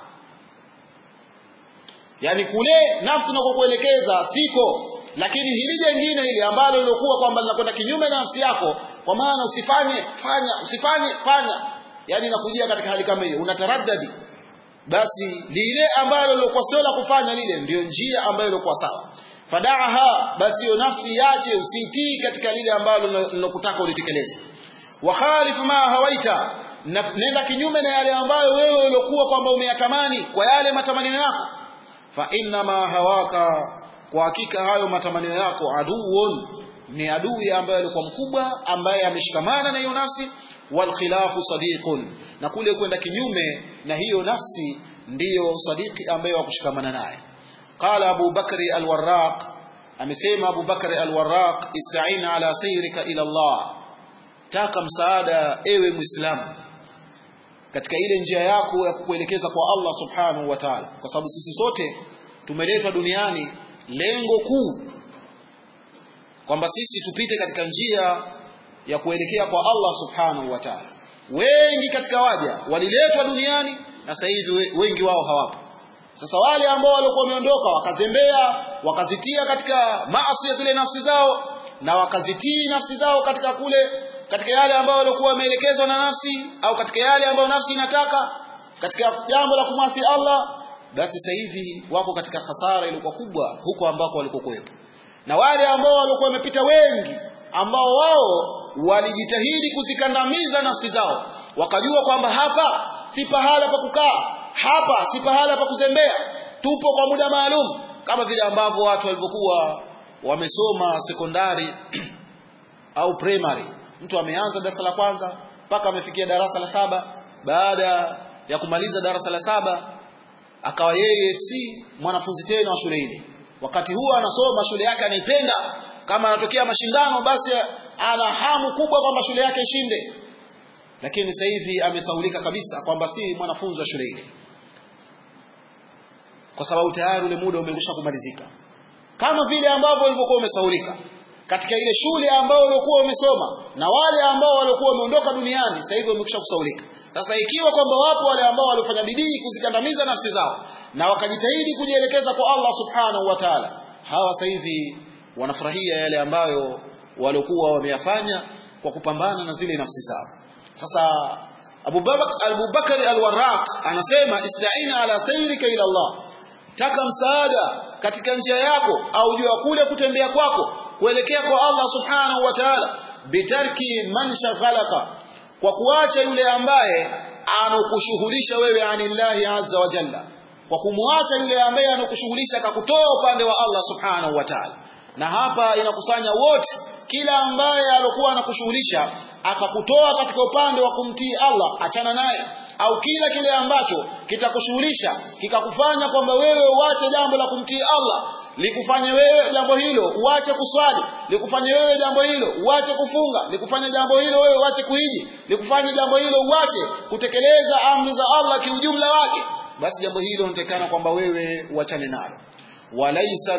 yani kule nafsi inakokuelekeza siko lakini hili jengine ile ambalo lilokuwa kwamba linakwenda kinyume na nafsi yako kwa maana usifanye fanya usifanye fanya yani inakujia katika hali kama hiyo unataraddadi basi lile ambalo lilokuwa sio la kufanya lile ndiyo njia ambayo ilikuwa sawa fadaaha basi hiyo nafsi yache usitii katika lile ambalo linokutaka ulitekeleze wa khalif ma hawaita na nenda kinyume na yale ambayo wewe uliokuwa kwamba umeyatamani kwa yale matamanio yako fa inna ma hawaka kwa hakika hayo matamanio yako aduun ni adui ambaye alikuwa mkubwa ambaye ameshikamana na hiyo nafsi wal khilafu sadiqun na kule kwenda kinyume na hiyo nafsi ndiyo sadiki ambaye wakushikamana naye qala abu bakri alwarraq amesema abu bakri alwarraq ista'in ala sayrika ila allah taka msaada ewe muislamu katika ile njia yako ya kukuelekeza kwa Allah subhanahu wa ta'ala kwa sababu sisi sote tumeletwa duniani lengo kuu kwamba sisi tupite katika njia ya kuelekea kwa Allah subhanahu wa ta'ala wengi katika waja waliletwa duniani na sasa hivi wengi wao hawapo sasa wale ambao walikuwa wameondoka wakazembea wakazitia katika maasi ya zile nafsi zao na wakazitii nafsi zao katika kule katika yale ambayo walikuwa wameelekezwa na nafsi au katika yale ambayo nafsi inataka katika jambo la kumwasi Allah basi sasa hivi wako katika hasara iliyokuwa kubwa huko ambako walikokuwepo na wale ambao walikuwa wamepita wengi ambao wao walijitahidi kuzikandamiza nafsi zao wakajua kwamba hapa si pahala pa kukaa hapa si pahala pa kuzembea tupo kwa muda maalum kama vile ambavyo watu walivyokuwa wamesoma sekondari au primary mtu ameanza darasa la kwanza mpaka amefikia darasa la saba baada ya kumaliza darasa la saba akawa yeye si mwanafunzi tena wa shule ile wakati huo anasoma shule yake anaipenda kama anatokea mashindano basi ana hamu kubwa kwamba shule yake ishinde lakini sasa hivi amesaulika kabisa kwamba si mwanafunzi wa shule ile kwa sababu tayari ule muda umekwisha kumalizika kama vile ambavyo ulivyokuwa umesaulika katika ile shule ambayo uliokuwa umesoma na wale ambao waliokuwa wameondoka duniani sasa hivi wamekwisha kusaulika sasa ikiwa kwamba wapo wale ambao waliofanya bidii kuzikandamiza nafsi zao na wakajitahidi kujielekeza kwa Allah subhanahu wa ta'ala hawa sasa hivi wanafurahia yale ambayo waliokuwa wameyafanya kwa kupambana na zile nafsi zao sasa Abu Bakar al-Warraq anasema ista'ina ala sayrika ila Allah taka msaada katika njia yako au jua kule kutembea kwako kuelekea kwa Allah subhanahu wa ta'ala bitarki man shaghalaka kwa kuacha yule ambaye anokushughulisha wewe anillahi azza wa jalla kwa kumwacha yule ambaye anokushughulisha akakutoa upande wa Allah subhanahu wa ta'ala na hapa inakusanya wote kila ambaye alokuwa anakushughulisha akakutoa katika upande wa kumtii Allah achana naye au kila kile ambacho kitakushughulisha kikakufanya kwamba wewe uache jambo la kumtii Allah likufanye wewe jambo hilo uache kuswali likufanye wewe jambo hilo uache kufunga likufanye jambo hilo wewe uache kuhiji likufanye jambo hilo uache kutekeleza amri za Allah kiujumla wake basi jambo hilo linatekana kwamba wewe uachane nalo walaisa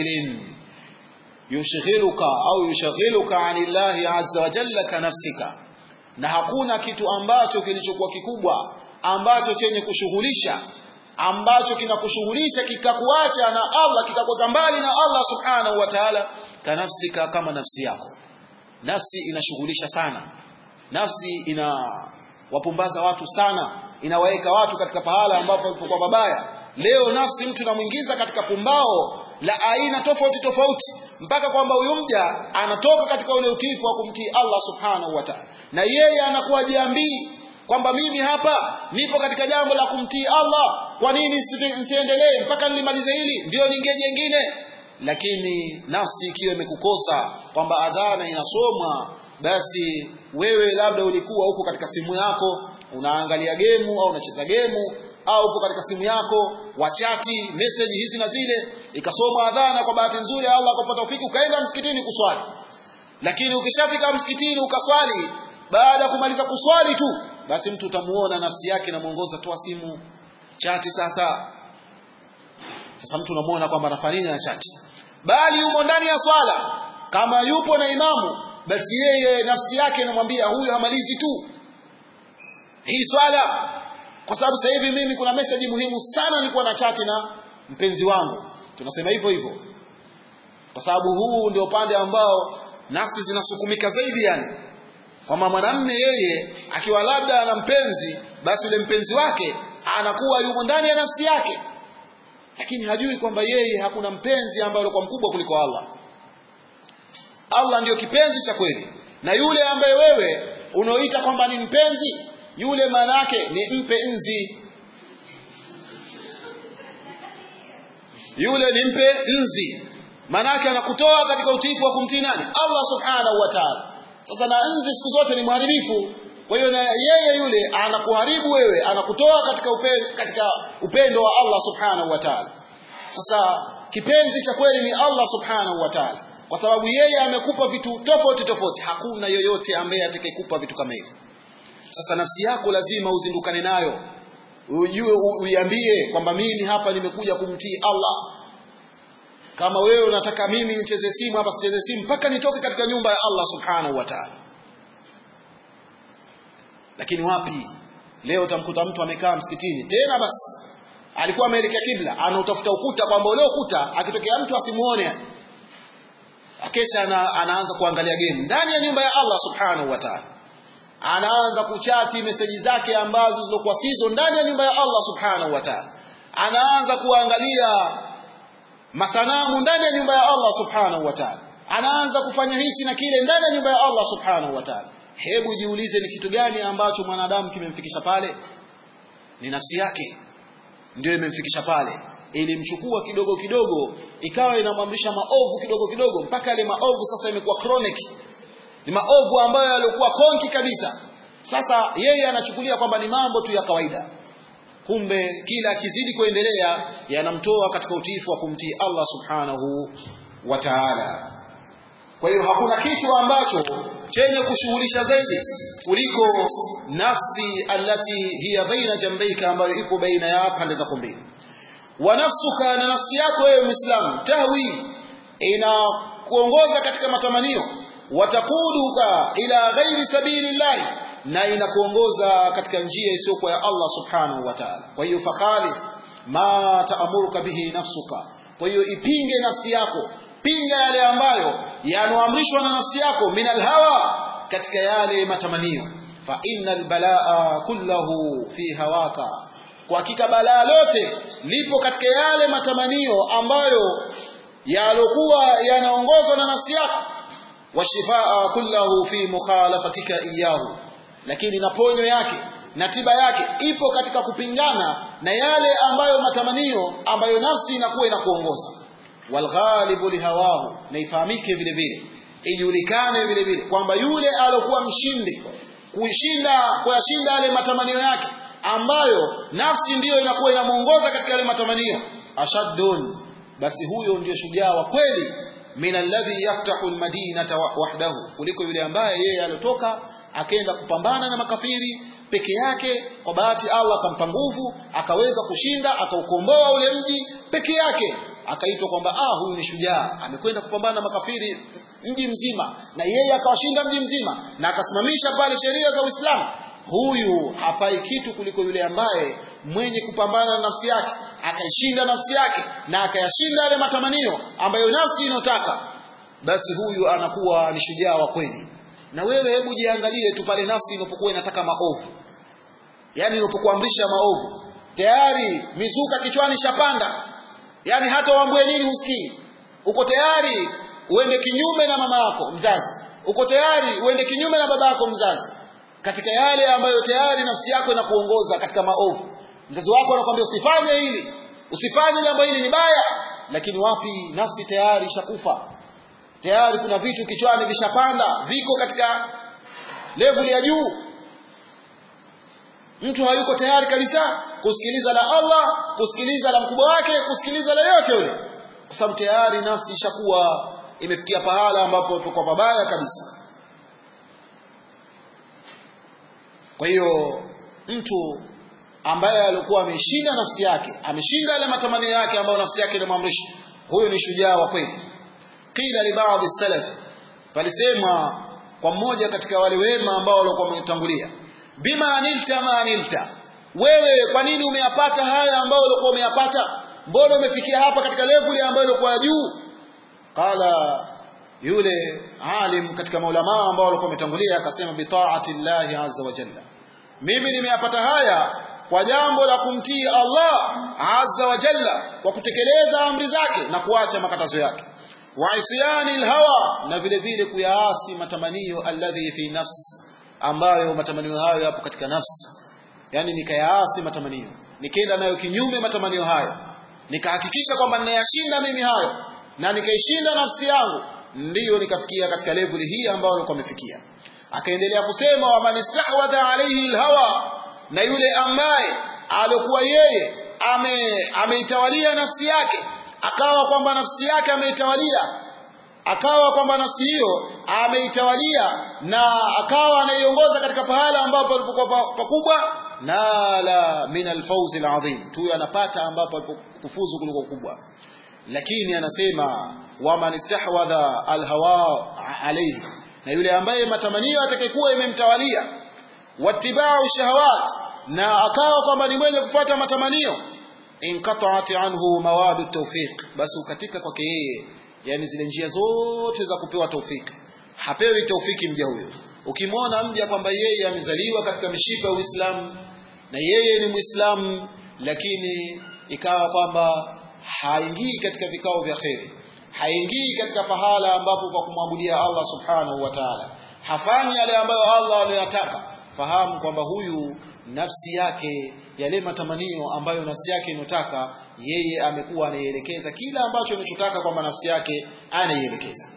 bishaghilin yushghiluka au yushghiluka anillahi azza wa jalla ka nafsika na hakuna kitu ambacho kilichokuwa kikubwa ambacho chenye kushughulisha ambacho kinakushughulisha kikakuacha na Allah kikakuweka mbali na Allah subhanahu wa ta'ala kanafsika kama nafsi yako nafsi inashughulisha sana nafsi ina wapumbaza watu sana inawaweka watu katika pahala ambapo walipokuwa babaya leo nafsi mtu namwingiza katika pumbao la aina tofauti tofauti mpaka kwamba huyu mja anatoka katika ule utiifu wa kumtii Allah subhanahu wa ta'ala na yeye anakuwa jiambii kwamba mimi hapa nipo katika jambo la kumtii Allah kwa nini nisiendelee mpaka nilimalize hili ndio ninge jengine lakini nafsi ikiwa imekukosa kwamba adhana inasomwa basi wewe labda ulikuwa huko katika simu yako unaangalia gemu au unacheza gemu au uko katika simu yako wachati message hizi na zile ikasoma adhana kwa bahati nzuri Allah akapata ufiki ukaenda msikitini kuswali lakini ukishafika msikitini ukaswali baada ya kumaliza kuswali tu basi mtu utamuona nafsi yake inamuongoza toa simu chati sasa sasa mtu unamuona kwamba anafanya nini na chati bali yumo ndani ya swala kama yupo na imamu basi yeye nafsi yake inamwambia huyu hamalizi tu hii swala kwa sababu sasa hivi mimi kuna message muhimu sana nilikuwa na chati na mpenzi wangu tunasema hivyo hivyo kwa sababu huu ndio upande ambao nafsi zinasukumika zaidi yani kwamba mwanamme yeye akiwa labda ana mpenzi basi yule mpenzi wake anakuwa yumo ndani ya nafsi yake lakini hajui kwamba yeye hakuna mpenzi ambaye alikuwa mkubwa kuliko Allah Allah ndiyo kipenzi cha kweli na yule ambaye wewe unaoita kwamba ni mpenzi yule maana yake ni mpe nzi yule ni mpe nzi maana yake anakutoa katika utiifu wa kumtii nani Allah subhanahu wa ta'ala sasa na nzi siku zote ni mharibifu kwa hiyo na yeye yule anakuharibu wewe anakutoa katika upendo, katika upendo wa Allah subhanahu wa ta'ala sasa kipenzi cha kweli ni Allah subhanahu wa ta'ala kwa sababu yeye amekupa vitu tofauti tofauti hakuna yoyote ambaye atakayekupa vitu kama hivi sasa nafsi yako lazima uzindukane nayo ujue uiambie kwamba mimi hapa nimekuja kumtii Allah kama wewe unataka mimi nicheze simu hapa sicheze simu mpaka nitoke katika nyumba ya Allah subhanahu wa ta'ala lakini wapi leo utamkuta mtu amekaa msikitini tena basi alikuwa ameelekea kibla anautafuta ukuta kwamba ule ukuta akitokea mtu asimuone akesha ana, anaanza kuangalia game ndani ya nyumba ya Allah subhanahu wa ta'ala anaanza kuchati meseji zake ambazo zilikuwa sizo ndani ya nyumba ya Allah subhanahu wa ta'ala anaanza kuangalia masanamu ndani ya nyumba ya Allah subhanahu wa ta'ala anaanza kufanya hichi na kile ndani ya nyumba ya Allah subhanahu wa ta'ala hebu jiulize ni kitu gani ambacho mwanadamu kimemfikisha pale ni nafsi yake ndio imemfikisha pale ilimchukua kidogo kidogo ikawa inamwamrisha maovu kidogo kidogo mpaka yale maovu sasa imekuwa chronic ni maovu ambayo yalikuwa konki kabisa sasa yeye anachukulia kwamba ni mambo tu ya kawaida kumbe kila akizidi kuendelea yanamtoa katika utiifu wa kumtii Allah subhanahu wa ta'ala kwa hiyo hakuna kitu ambacho chenye kushughulisha zaidi kuliko nafsi allati hiya baina jambaika ambayo ipo baina ya pande zako mbili wa nafsuka na nafsi yako wewe muislamu tahwi inakuongoza katika matamanio watakuduka ila ghairi sabilillahi na inakuongoza katika njia isiyokuwa ya Allah subhanahu wa ta'ala kwa hiyo fakhalif ma taamuruka bihi nafsuka kwa hiyo ipinge nafsi yako pinga yale ambayo yanoamrishwa na nafsi yako minal hawa katika yale matamanio fa innal balaa kullahu fi hawaka kwa hakika balaa lote lipo katika yale matamanio ambayo yalokuwa yanaongozwa na nafsi yako washifaa kullahu fi mukhalafatika iyahu lakini na ponyo yake na tiba yake ipo katika kupingana na yale ambayo matamanio ambayo nafsi inakuwa inakuongoza walghalibu lihawahu na ifahamike vile vile ijulikane vile vile kwamba yule alokuwa mshindi kushinda kuyashinda yale matamanio yake ambayo nafsi ndiyo inakuwa inamuongoza katika yale matamanio ashaddun basi huyo ndiyo shujaa wa kweli min alladhi yaftahu almadinata wahdahu kuliko yule ambaye yeye aliotoka akaenda kupambana na makafiri peke yake kwa bahati Allah akampa nguvu akaweza kushinda akaukomboa ule mji peke yake akaitwa kwamba ah huyu ni shujaa amekwenda kupambana na makafiri mji mzima na yeye akawashinda mji mzima na akasimamisha pale sheria za Uislamu huyu hafai kitu kuliko yule ambaye mwenye kupambana na nafsi yake akaishinda nafsi yake na akayashinda yale matamanio ambayo nafsi inotaka basi huyu anakuwa ni shujaa wa kweli na wewe hebu jiangalie tu pale nafsi inapokuwa inataka maovu yani inapokuamrisha maovu tayari mizuka kichwani shapanda yani hata uambie nini husikii uko tayari uende kinyume na mama yako mzazi uko tayari uende kinyume na baba yako mzazi katika yale ambayo tayari nafsi yako inakuongoza katika maovu mzazi wako anakuambia usifanye hili usifanye jambo hili ni baya lakini wapi nafsi tayari ishakufa tayari kuna vitu kichwani vishapanda viko katika level ya juu mtu hayuko tayari kabisa kusikiliza la Allah kusikiliza la mkubwa wake kusikiliza la yote yule kwa sababu tayari nafsi ishakuwa imefikia pahala ambapo tuko pabaya kabisa kwa hiyo mtu ambaye alikuwa ameshinda nafsi yake ameshinda yale matamanio yake ambayo nafsi yake inamwamrisha huyo ni shujaa wa kweli qila li baadhi salaf palisema kwa mmoja katika wale wema ambao walikuwa wametangulia bima anilta ma anilta wewe kwa nini umeyapata haya ambayo ulikuwa umeyapata mbona umefikia hapa katika level ambayo ilikuwa juu qala yule alim katika maulama ambao walikuwa wametangulia akasema bi taati llahi azza wa jalla mimi nimeyapata haya kwa jambo la kumtii Allah azza wa jalla kwa kutekeleza amri zake na kuacha makatazo yake wa isyani alhawa na vile vile kuyaasi matamanio alladhi fi nafsi ambayo matamanio hayo yapo katika nafsi yani nikayaasi matamanio nikaenda nayo kinyume matamanio hayo nikahakikisha kwamba ninayashinda mimi hayo na nikaishinda nafsi yangu ndiyo nikafikia katika level hii ambayo nilikuwa nimefikia akaendelea kusema wa man istahwadha alayhi alhawa na yule ambaye alikuwa yeye ame ameitawalia nafsi yake akawa kwamba nafsi yake ameitawalia akawa kwamba nafsi hiyo ameitawalia na akawa anaiongoza katika pahala ambapo alipokuwa pakubwa nala min alfawz alazim tu anapata ambapo kufuzu kuliko kubwa lakini anasema waman istahwadha alhawa alayhi na yule ambaye matamanio atakayekuwa imemtawalia wattiba'u shahawat na akawa kwamba ni mwenye kufuata matamanio inqata'at anhu mawadu tawfiq basi ukatika kwake yeye yani zile njia zote za kupewa taufiki hapewi taufiki mja huyo ukimwona mja kwamba yeye amezaliwa katika mishipa ya Uislamu na yeye ni Muislamu lakini ikawa kwamba haingii katika vikao vya kheri haingii katika pahala ambapo kwa kumwabudia Allah subhanahu wa ta'ala hafanyi yale ambayo Allah anayotaka fahamu kwamba huyu nafsi yake yale matamanio ambayo nafsi yake inotaka yeye amekuwa anaielekeza kila ambacho anachotaka kwamba nafsi yake anaielekeza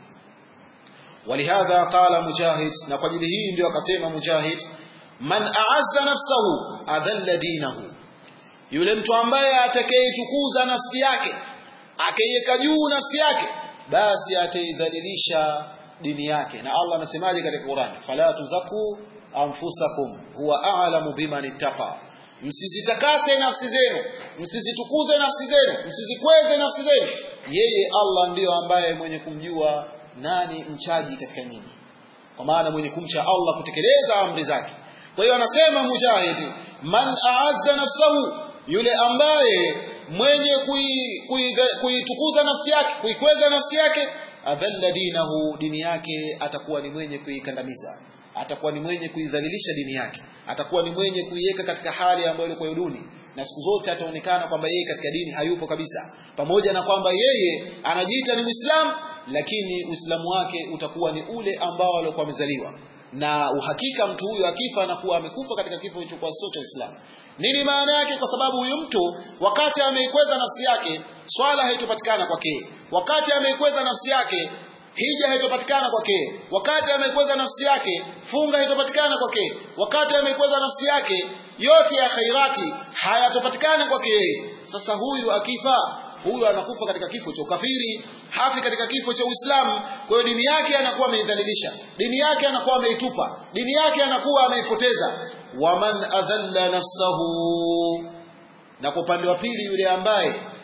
walihadha qala mujahid na kwa ajili hii ndio akasema mujahid man a'azza nafsahu adalla dinahu yule mtu ambaye atakayetukuza nafsi yake akaiweka juu nafsi yake basi ataidhalilisha dini yake na Allah anasemaje katika Qur'an fala tuzaku anfusakum huwa a'lamu biman ittaqa msizitakase nafsi zenu msizitukuze nafsi zenu msizikweze nafsi zenu yeye Allah ndiyo ambaye mwenye kumjua nani mchaji katika nyinyi kwa maana mwenye kumcha Allah kutekeleza amri zake kwa hiyo anasema mujahidi man a'azza nafsahu yule ambaye mwenye kuitukuza kui, kui nafsi yake kuikweza nafsi yake adhalla dinahu dini yake atakuwa ni mwenye kuikandamiza atakuwa ni mwenye kuidhalilisha dini yake atakuwa ni mwenye kuiweka katika hali ambayo ilikuwa duni na siku zote ataonekana kwamba yeye katika dini hayupo kabisa pamoja na kwamba yeye anajiita ni Muislamu lakini Uislamu wake utakuwa ni ule ambao alikuwa amezaliwa na uhakika mtu huyu akifa anakuwa amekufa katika kifo kilichokuwa sio cha Uislamu nini maana yake kwa sababu huyu mtu wakati ameikweza nafsi yake swala haitopatikana kwake wakati ameikweza nafsi yake hija haitopatikana kwake wakati amekweza nafsi yake funga haitopatikana kwake wakati amekweza nafsi yake yote ya khairati hayatopatikana kwake sasa huyu akifa huyu anakufa katika kifo cha ukafiri hafi katika kifo cha Uislamu kwa hiyo dini yake anakuwa ameidhalilisha dini yake anakuwa ameitupa dini yake anakuwa ameipoteza waman adhalla nafsahu na kwa upande wa pili yule ambaye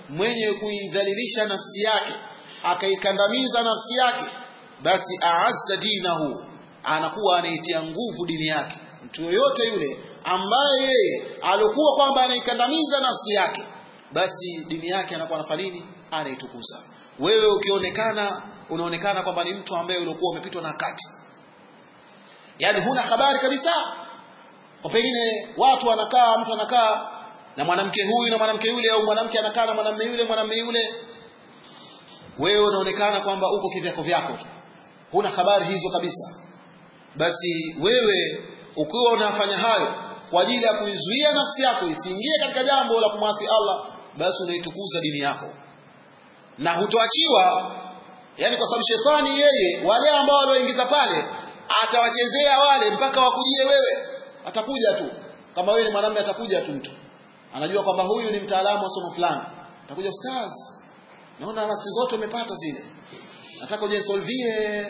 mwenye kuidhalilisha nafsi yake akaikandamiza nafsi yake basi aazza dinahu anakuwa anaitia nguvu dini yake mtu yoyote yule ambaye yeye alikuwa kwamba anaikandamiza nafsi yake basi dini yake anakuwa anafanya nini anaitukuza wewe ukionekana unaonekana kwamba ni mtu ambaye ulikuwa umepitwa na wakati yaani huna habari kabisa kwa pengine watu wanakaa mtu anakaa na mwanamke huyu na mwanamke yule au mwanamke anakaa na mwanamume yule mwanamume yule wewe unaonekana kwamba uko kivyako vyako tu huna habari hizo kabisa basi wewe ukiwa unafanya hayo kwa ajili ya kuizuia nafsi yako isiingie katika jambo la kumwasi Allah basi unaitukuza dini yako na hutoachiwa yani kwa sababu shetani yeye wale ambao walioingiza pale atawachezea wale mpaka wakujie wewe atakuja tu kama wewe ni mwanamume atakuja tu mtu anajua kwamba huyu ni mtaalamu wa somo fulani atakuja ustaz naona maksi zote umepata zile nataka uje solvie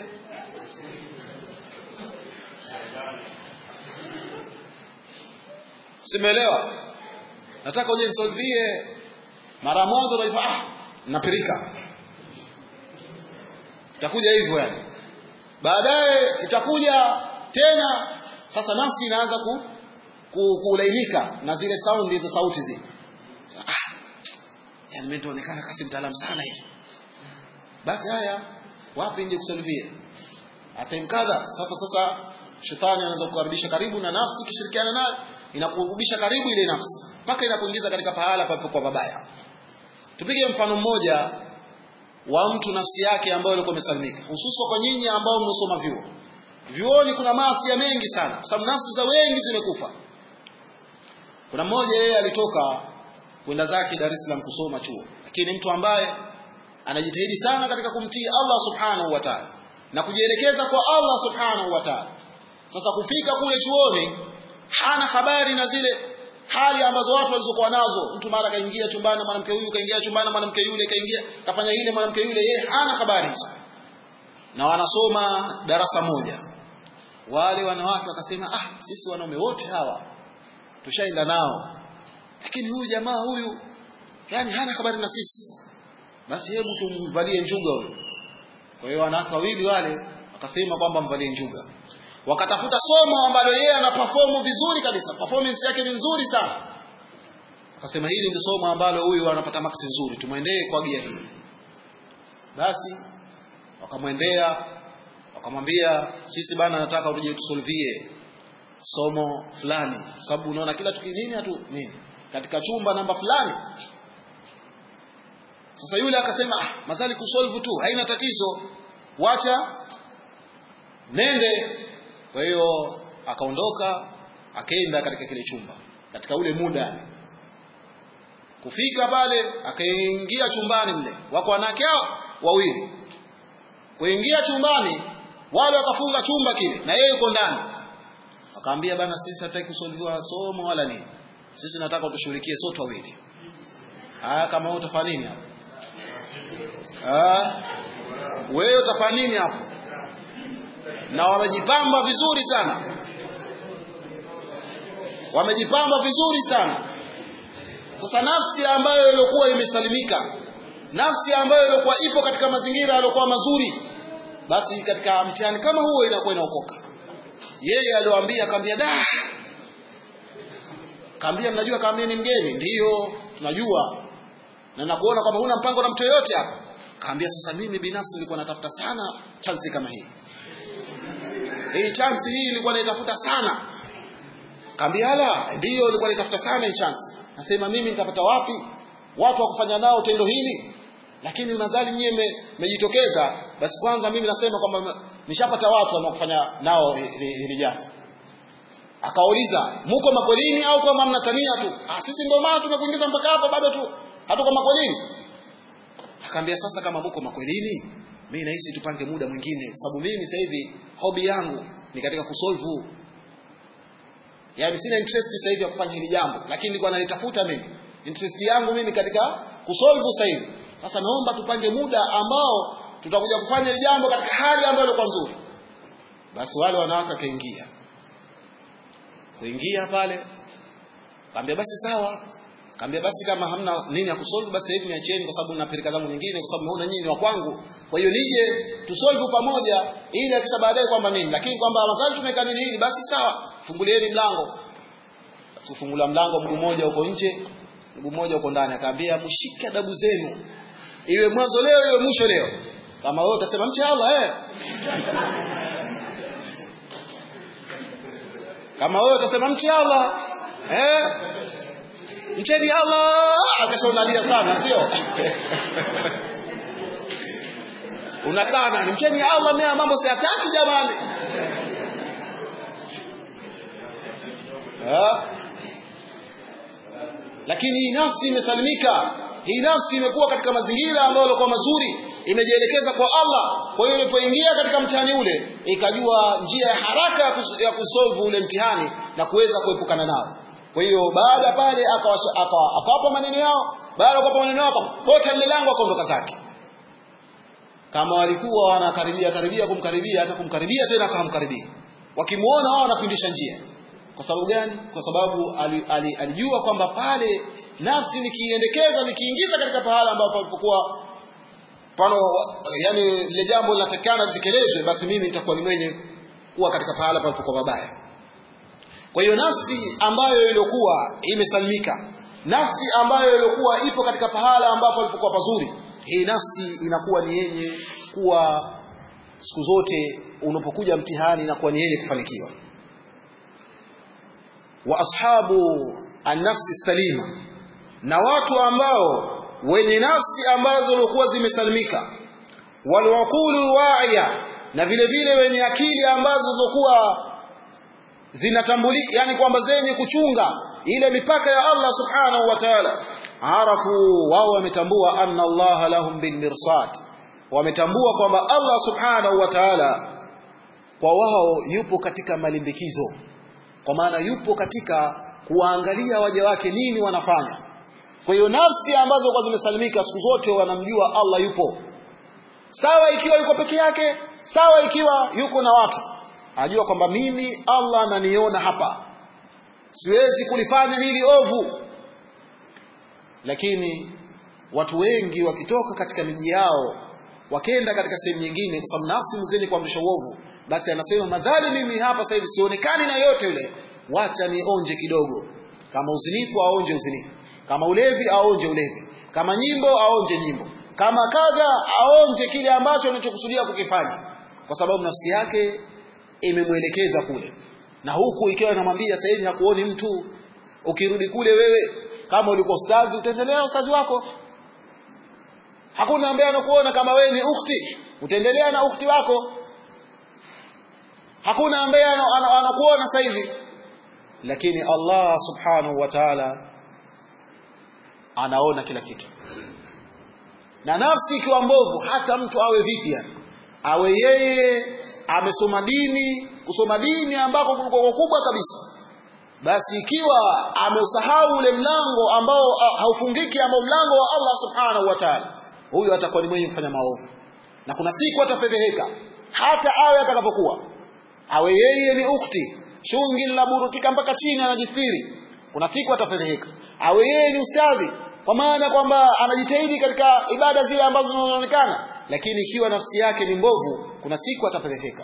simeelewa nataka uje nisolvie mara moja unaifa ah napirika itakuja hivyo yani baadaye itakuja tena sasa nafsi inaanza ku, ku, kulainika na zile saundi za sauti zile ah yani mimi nitaonekana kasi mtaalamu sana hivi basi haya wapi nje kusolvie asem kadha sasa sasa shetani anaanza kukaribisha karibu na nafsi kishirikiana nayo inakurudisha karibu ile nafsi mpaka inakuingiza katika pahala palipokuwa pabaya tupige mfano mmoja wa mtu nafsi yake ambayo ilikuwa imesalimika hususan kwa nyinyi ambao mmesoma vyuo vyuoni kuna maasi mengi sana kwa sababu nafsi za wengi zimekufa kuna mmoja yeye alitoka kwenda zake Dar es Salaam kusoma chuo lakini mtu ambaye anajitahidi sana katika kumtii Allah subhanahu wa ta'ala na kujielekeza kwa Allah subhanahu wa ta'ala sasa kufika kule chuoni hana habari na zile hali ambazo watu walizokuwa nazo mtu mara kaingia chumbani mwanamke huyu kaingia chumbani mwanamke yule kaingia kafanya ile mwanamke yule yeye hana habari hizo na wanasoma darasa moja wale wanawake wakasema ah sisi wanaume wote hawa tushaenda nao lakini huyu jamaa huyu yani hana habari na sisi basi hebu tumvalie njuga huyu kwa hiyo wanawake wawili wale wakasema kwamba mvalie njuga wakatafuta somo ambalo yeye ana perform vizuri kabisa performance yake ni nzuri sana akasema hili ndio somo ambalo huyu anapata maksi nzuri tumwendee kwa gia hii basi wakamwendea wakamwambia sisi bana nataka uje tusolvie somo fulani sababu unaona kila tukinini hatu nini katika chumba namba fulani sasa yule akasema ah, masali kusolve tu haina tatizo wacha nende kwa hiyo akaondoka akaenda katika kile chumba katika ule muda kufika pale akaingia chumbani mle wako wanawake hao wawili kuingia chumbani wale wakafunga chumba kile na yeye yuko ndani akaambia bana sisi hataki kusolviwa somo wala nini sisi nataka utushughulikie sote wawili haya kama wewe utafanya nini hapo ah wewe utafanya nini hapo na wamejipamba vizuri sana wamejipamba vizuri sana sasa nafsi ambayo ilikuwa imesalimika nafsi ambayo ilikuwa ipo katika mazingira yaliokuwa mazuri basi katika mtihani kama huo inakuwa inaokoka yeye aliwaambia akamwambia da kaambia mnajua kaambia ni mgeni ndiyo tunajua na nakuona kwamba huna mpango na mtu yoyote hapa kaambia sasa mimi binafsi nilikuwa natafuta sana chance kama hii hii chance hii ilikuwa naitafuta sana kaambia ala ndiyo nilikuwa naitafuta sana hii chance nasema mimi nitapata wapi watu wa kufanya nao tendo hili lakini mazali nyie mmejitokeza basi kwanza mimi nasema kwamba nishapata watu wanaokufanya nao hili jambo akauliza muko makwelini au kama mnatania tu ah sisi ndio maana tumekuingiza mpaka hapa bado tu hatuko makwelini akaambia sasa kama muko makwelini mimi nahisi tupange muda mwingine sababu mimi sasa hivi hobi yangu ni katika kusolve yani sina interest sasa hivi ya kufanya hili jambo lakini nilikuwa nalitafuta mimi interest yangu mimi katika kusolve sasa hivi sasa naomba tupange muda ambao tutakuja kufanya hili jambo katika hali ambayo ilikuwa nzuri basi wale wanawake kaingia kuingia pale kaambia basi sawa Kaambia basi kama hamna nini ya kusolve basi hivi niacheni kwa sababu nina pirika zangu nyingine kwa sababu naona nyinyi ni wa kwangu. Kwa hiyo nije tusolve pamoja ili akisha baadaye kwamba nini. Lakini kwamba madhali tumeka nini hili basi sawa, fungulieni mlango. Basi kufungula mlango mguu mmoja uko nje, mguu mmoja uko ndani. Akaambia mshike adabu zenu. Iwe mwanzo leo iwe mwisho leo. Kama wewe utasema mche Allah eh. Kama wewe utasema mche Allah eh mcheni Allah akashaunalia sana sio una sana ni mcheni Allah mimi mambo siyataki jamani ha? lakini hii nafsi imesalimika hii nafsi imekuwa katika mazingira ambayo yalikuwa mazuri imejielekeza kwa Allah kwa hiyo ilipoingia katika mtihani ule ikajua njia ya haraka ya kusolve ule mtihani na kuweza kuepukana nao kwa hiyo baada pale akawapa maneno yao, baada ya kuwapa maneno yao akapota lile lango akaondoka zake. Kama walikuwa wanakaribia karibia kumkaribia, hata kumkaribia tena akamkaribia. Wakimuona wao wanapindisha njia. Kwa sababu gani? Kwa sababu ali, ali, alijua kwamba pale nafsi nikiendekeza nikiingiza katika pahala ambapo palipokuwa pano, yani lile jambo linatakikana litekelezwe, basi mimi nitakuwa ni mwenye kuwa katika pahala palipokuwa pabaya. Kwa hiyo nafsi ambayo ilikuwa imesalimika, nafsi ambayo ilikuwa ipo katika pahala ambapo ilipokuwa pazuri, hii nafsi inakuwa ni yenye kuwa siku zote unapokuja mtihani inakuwa ni yenye kufanikiwa. Wa ashabu an-nafsi salima, na watu ambao wenye nafsi ambazo zilikuwa zimesalimika, walwaqulu wa'iya, na vile vile wenye akili ambazo zilikuwa zinatambuli yani kwamba zenye kuchunga ile mipaka ya Allah subhanahu wa ta'ala arafu wao wametambua anna Allah lahum bil mirsad wametambua kwamba Allah subhanahu wa ta'ala kwa wao yupo katika malimbikizo kwa maana yupo katika kuwaangalia waja wake nini wanafanya kwa hiyo nafsi ambazo kwa zimesalimika siku zote wanamjua Allah yupo sawa ikiwa yuko peke yake sawa ikiwa yuko na watu anajua kwamba mimi Allah ananiona hapa siwezi kulifanya hili ovu lakini watu wengi wakitoka katika miji yao wakenda katika sehemu nyingine kwa sababu nafsi ni zenye kuamrisha uovu basi anasema madhali mimi hapa sasa hivi sionekani na yote yule wacha nionje kidogo kama uzinifu aonje uzinifu kama ulevi aonje ulevi kama nyimbo aonje nyimbo kama kadha aonje kile ambacho anachokusudia kukifanya kwa sababu nafsi yake imemwelekeza kule na huku ikiwa inamwambia sasa hivi hakuoni mtu ukirudi kule wewe kama ulikuwa ustazi utaendelea ustazi wako hakuna ambaye anakuona kama wewe ni ukhti utaendelea na ukhti wako hakuna ambaye anakuona sasa hivi lakini Allah subhanahu wa ta'ala anaona kila kitu na nafsi ikiwa mbovu hata mtu awe vipi yani awe yeye amesoma dini kusoma dini ambako kulikuwa kubwa kabisa basi ikiwa ameusahau ule mlango ambao haufungiki ambao mlango wa Allah subhanahu wa ta'ala huyo atakuwa ni mwenye kufanya maovu na kuna siku atafedheheka hata awe atakapokuwa awe yeye ni ukhti shungi linaburutika mpaka chini anajistiri kuna siku atafedheheka awe yeye ni ustadhi kwa maana kwamba anajitahidi katika ibada zile ambazo zinaonekana lakini ikiwa nafsi yake ni mbovu kuna siku atafedheheka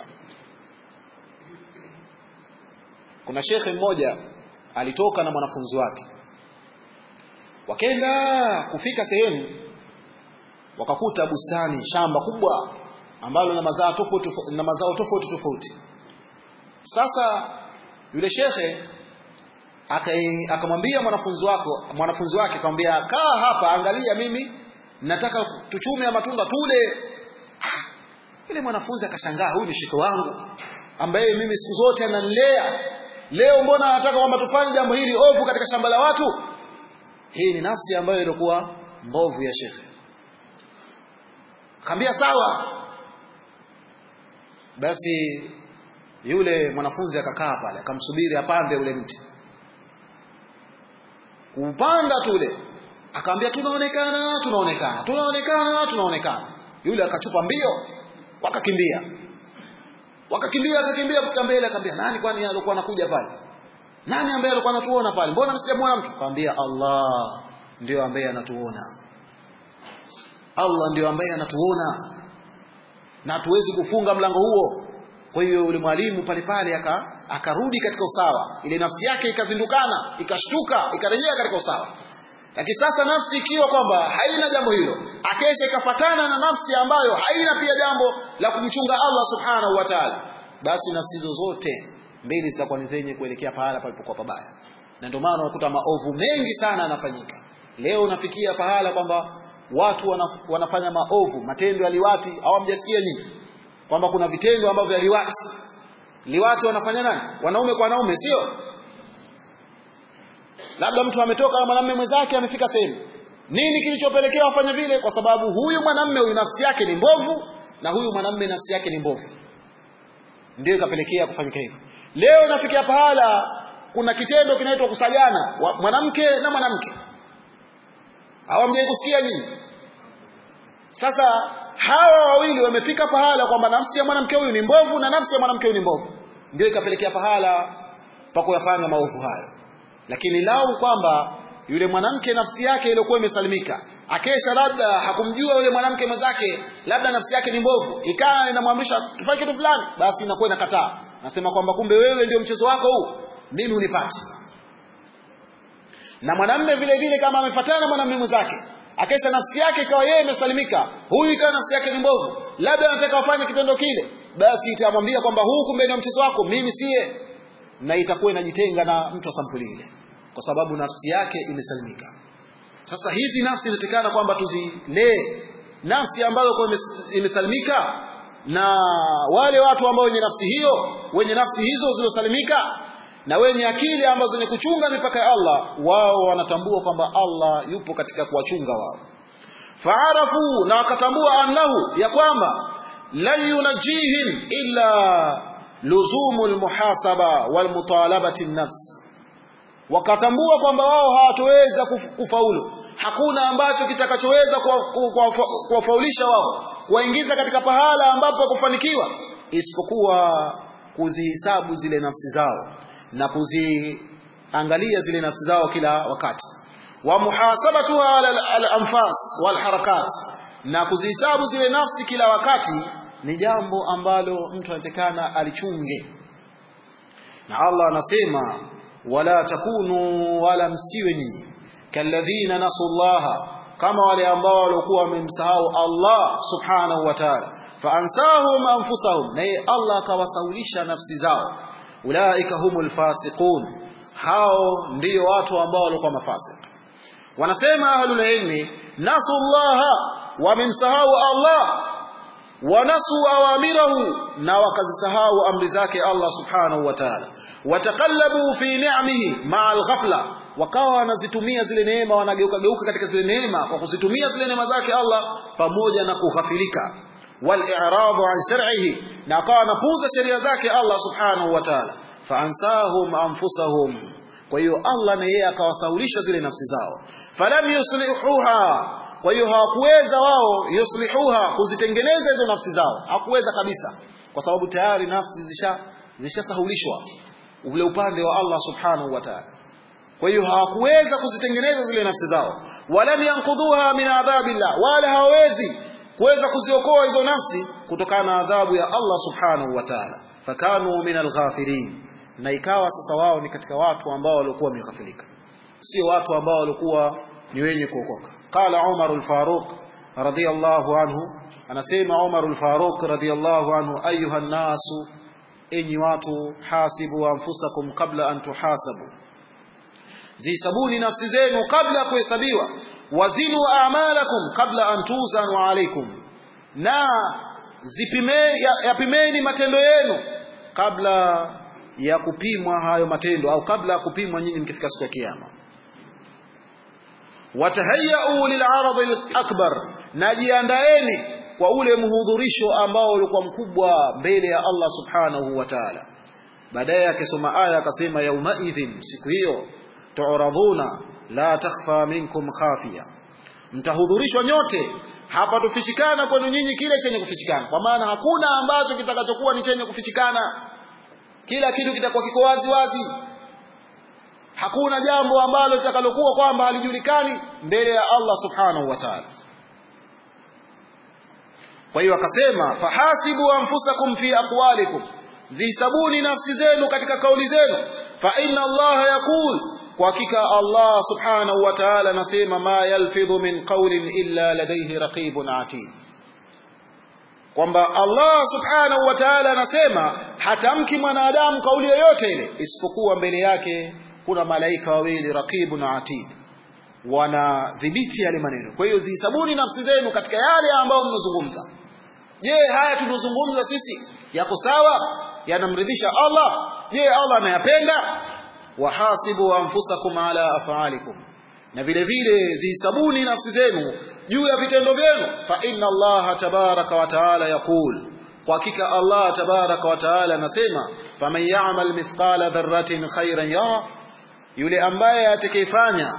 kuna shekhe mmoja alitoka na mwanafunzi wake wakenda kufika sehemu wakakuta bustani shamba kubwa ambalo na mazao tofauti na mazao tofauti tofauti sasa yule shekhe akamwambia mwanafunzi wako mwanafunzi wake akamwambia kaa hapa angalia mimi nataka tuchume ya matunda tule ah, yule mwanafunzi akashangaa huyu ni shekhe wangu ambaye mimi siku zote ananilea leo mbona anataka kwamba tufanye jambo hili ovu katika shamba la watu hii ni nafsi ambayo ilikuwa mbovu ya shekhe akamwambia sawa basi yule mwanafunzi akakaa pale akamsubiri apande ule mti kupanda tule akamwambia tunaonekana tunaonekana tunaonekana tunaonekana yule akachupa mbio wakakimbia wakakimbia akakimbia kufika mbele akamwambia nani kwani alikuwa anakuja pale nani ambaye alikuwa anatuona pale mbona msijamuona mtu akamwambia Allah ndio ambaye anatuona Allah ndio ambaye anatuona na hatuwezi kufunga mlango huo kwa hiyo yule mwalimu pale pale aka akarudi katika usawa ile nafsi yake ikazindukana ikashtuka ikarejea katika usawa lakini sasa nafsi ikiwa kwamba haina jambo hilo akesha ikafatana na nafsi ambayo haina pia jambo la kumchunga Allah subhanahu wa ta'ala basi nafsi hizo zote mbili zitakuwa ni zenye kuelekea pahala palipokuwa pabaya na ndio maana unakuta maovu mengi sana yanafanyika leo unafikia pahala kwamba watu wanaf, wanafanya maovu matendo ya liwati au hamjasikia nyinyi kwamba kuna vitendo ambavyo vya liwati liwati wanafanya nani wanaume kwa wanaume sio labda mtu ametoka na mwanamume mwenzake amefika sehemu nini kilichopelekea wafanye vile kwa sababu huyu mwanamume huyu nafsi yake ni mbovu na huyu mwanamume nafsi yake ni mbovu ndio ikapelekea kufanyika hivyo leo nafikia pahala kuna kitendo kinaitwa kusagana mwanamke na mwanamke hawamjai kusikia nyinyi sasa hawa wawili wamefika pahala kwamba nafsi ya mwanamke huyu ni mbovu na nafsi ya mwanamke huyu ni mbovu ndio ikapelekea pahala pa kuyafanya maovu hayo lakini lau kwamba yule mwanamke nafsi yake iliyokuwa imesalimika akesha labda hakumjua yule mwanamke mwenzake labda nafsi yake ni mbovu ikawa inamwamrisha tufanye kitu fulani basi inakuwa inakataa nasema kwamba kumbe wewe ndio mchezo wako huu mimi unipati na mwanamme vile vile kama amefuatana na mwanamume mwenzake akesha nafsi yake ikawa yeye imesalimika huyu ikawa nafsi yake ni mbovu labda anataka wafanye kitendo kile basi itamwambia kwamba huu kumbe ndio mchezo wako mimi siye na itakuwa inajitenga na mtu wa sampuli ile kwa sababu nafsi yake imesalimika sasa hizi nafsi inatakana kwamba tuzilee nafsi ambayo kwa imesalimika na wale watu ambao wenye nafsi hiyo wenye nafsi hizo zilizosalimika na wenye akili ambazo zenye kuchunga mipaka ya Allah wao wanatambua kwamba Allah yupo katika kuwachunga wao faarafu na wakatambua annahu ya kwamba lan yunajihim illa luzumu almuhasaba walmutalabati nafs wakatambua kwamba wao hawatoweza kufaulu hakuna ambacho kitakachoweza kuwafaulisha wao kuwaingiza katika pahala ambapo kufanikiwa isipokuwa kuzihisabu zile nafsi zao na kuziangalia zile nafsi zao kila wakati wa muhasabatuha al-anfas wal harakat na kuzihisabu zile nafsi kila wakati ni jambo ambalo mtu anatakana alichunge na Allah anasema wala takunu wala msiwe nyinyi kalladhina nasullaha kama wale ambao walikuwa wamemsahau Allah subhanahu wa ta'ala faansahum anfusahum naye Allah akawasaulisha nafsi zao ulaika humul fasiqun hao ndio watu ambao walikuwa mafasik wanasema ahlul ilmi nasullaha wamemsahau Allah wanasu awamirahu na wakazisahau amri zake Allah subhanahu wa ta'ala watakallabu fi ni'amihi ma'al ghafla wakawa wanazitumia zile neema wanageuka geuka katika zile neema kwa kuzitumia zile neema zake Allah pamoja na kughafilika wal i'radu an shar'ihi na wakawa wanapuuza sheria zake Allah subhanahu wa ta'ala faansahum anfusahum kwa hiyo Allah na yeye akawasaulisha zile nafsi zao falam yuslihuha kwa hiyo hawakuweza wao yuslihuha kuzitengeneza hizo nafsi zao hawakuweza kabisa kwa sababu tayari nafsi zisha zishasahulishwa ule upande wa Allah subhanahu wa ta'ala kwa hiyo hawakuweza kuzitengeneza zile nafsi zao walam yankudhuha min adhabillah wala hawawezi kuweza kuziokoa hizo nafsi kutokana na adhabu ya Allah subhanahu wa ta'ala fakanu min alghafilin na ikawa sasa wao ni katika watu ambao walikuwa wameghafilika sio watu ambao walikuwa ni wenye kuokoka qala Umar al-Faruq radiyallahu anhu anasema Umar al-Faruq radiyallahu anhu ayuha nasu enyi watu hasibu anfusakum kabla an tuhasabu zisabuni nafsi zenu kabla ya kuhesabiwa wazinu a'malakum kabla an tuzanu alaykum na zipime yapimeni matendo yenu kabla ya kupimwa hayo matendo au kabla ya kupimwa nyinyi mkifika siku ya kiyama watahayau lil'arad al-akbar najiandaeni kwa ule mhudhurisho ambao ulikuwa mkubwa mbele ya Allah subhanahu wa ta'ala baadaye akisoma aya akasema yaumaidhin siku hiyo tu'raduna la takhfa minkum khafiya mtahudhurishwa nyote hapa tufichikana kwenu nyinyi kile chenye kufichikana kwa maana hakuna ambacho kitakachokuwa ni chenye kufichikana kila kitu kitakuwa kiko wazi wazi hakuna jambo ambalo litakalokuwa kwamba halijulikani mbele ya Allah subhanahu wa ta'ala kwa hiyo akasema fahasibu anfusakum fi aqwalikum zisabuni nafsi zenu katika kauli zenu fa inna Allah yaqul kwa hakika Allah subhanahu wa ta'ala anasema ma yalfidhu min qawlin illa ladayhi raqibun atid kwamba Allah subhanahu wa ta'ala anasema hatamki mwanadamu kauli yoyote ile isipokuwa mbele yake kuna malaika wawili raqibun atid wanadhibiti yale maneno kwa hiyo zihesabuni nafsi zenu katika yale ambayo mnazungumza je haya tunazungumza sisi yako sawa yanamridhisha Allah je Allah anayapenda wahasibu anfusakum ala af'alikum na vile vile zihesabuni nafsi zenu juu ya vitendo vyenu fa inna Allah tabaraka wa taala yaqul kwa hakika Allah tabaraka wa taala anasema faman ya'mal mithqala dharratin khairan yara yule ambaye atakayefanya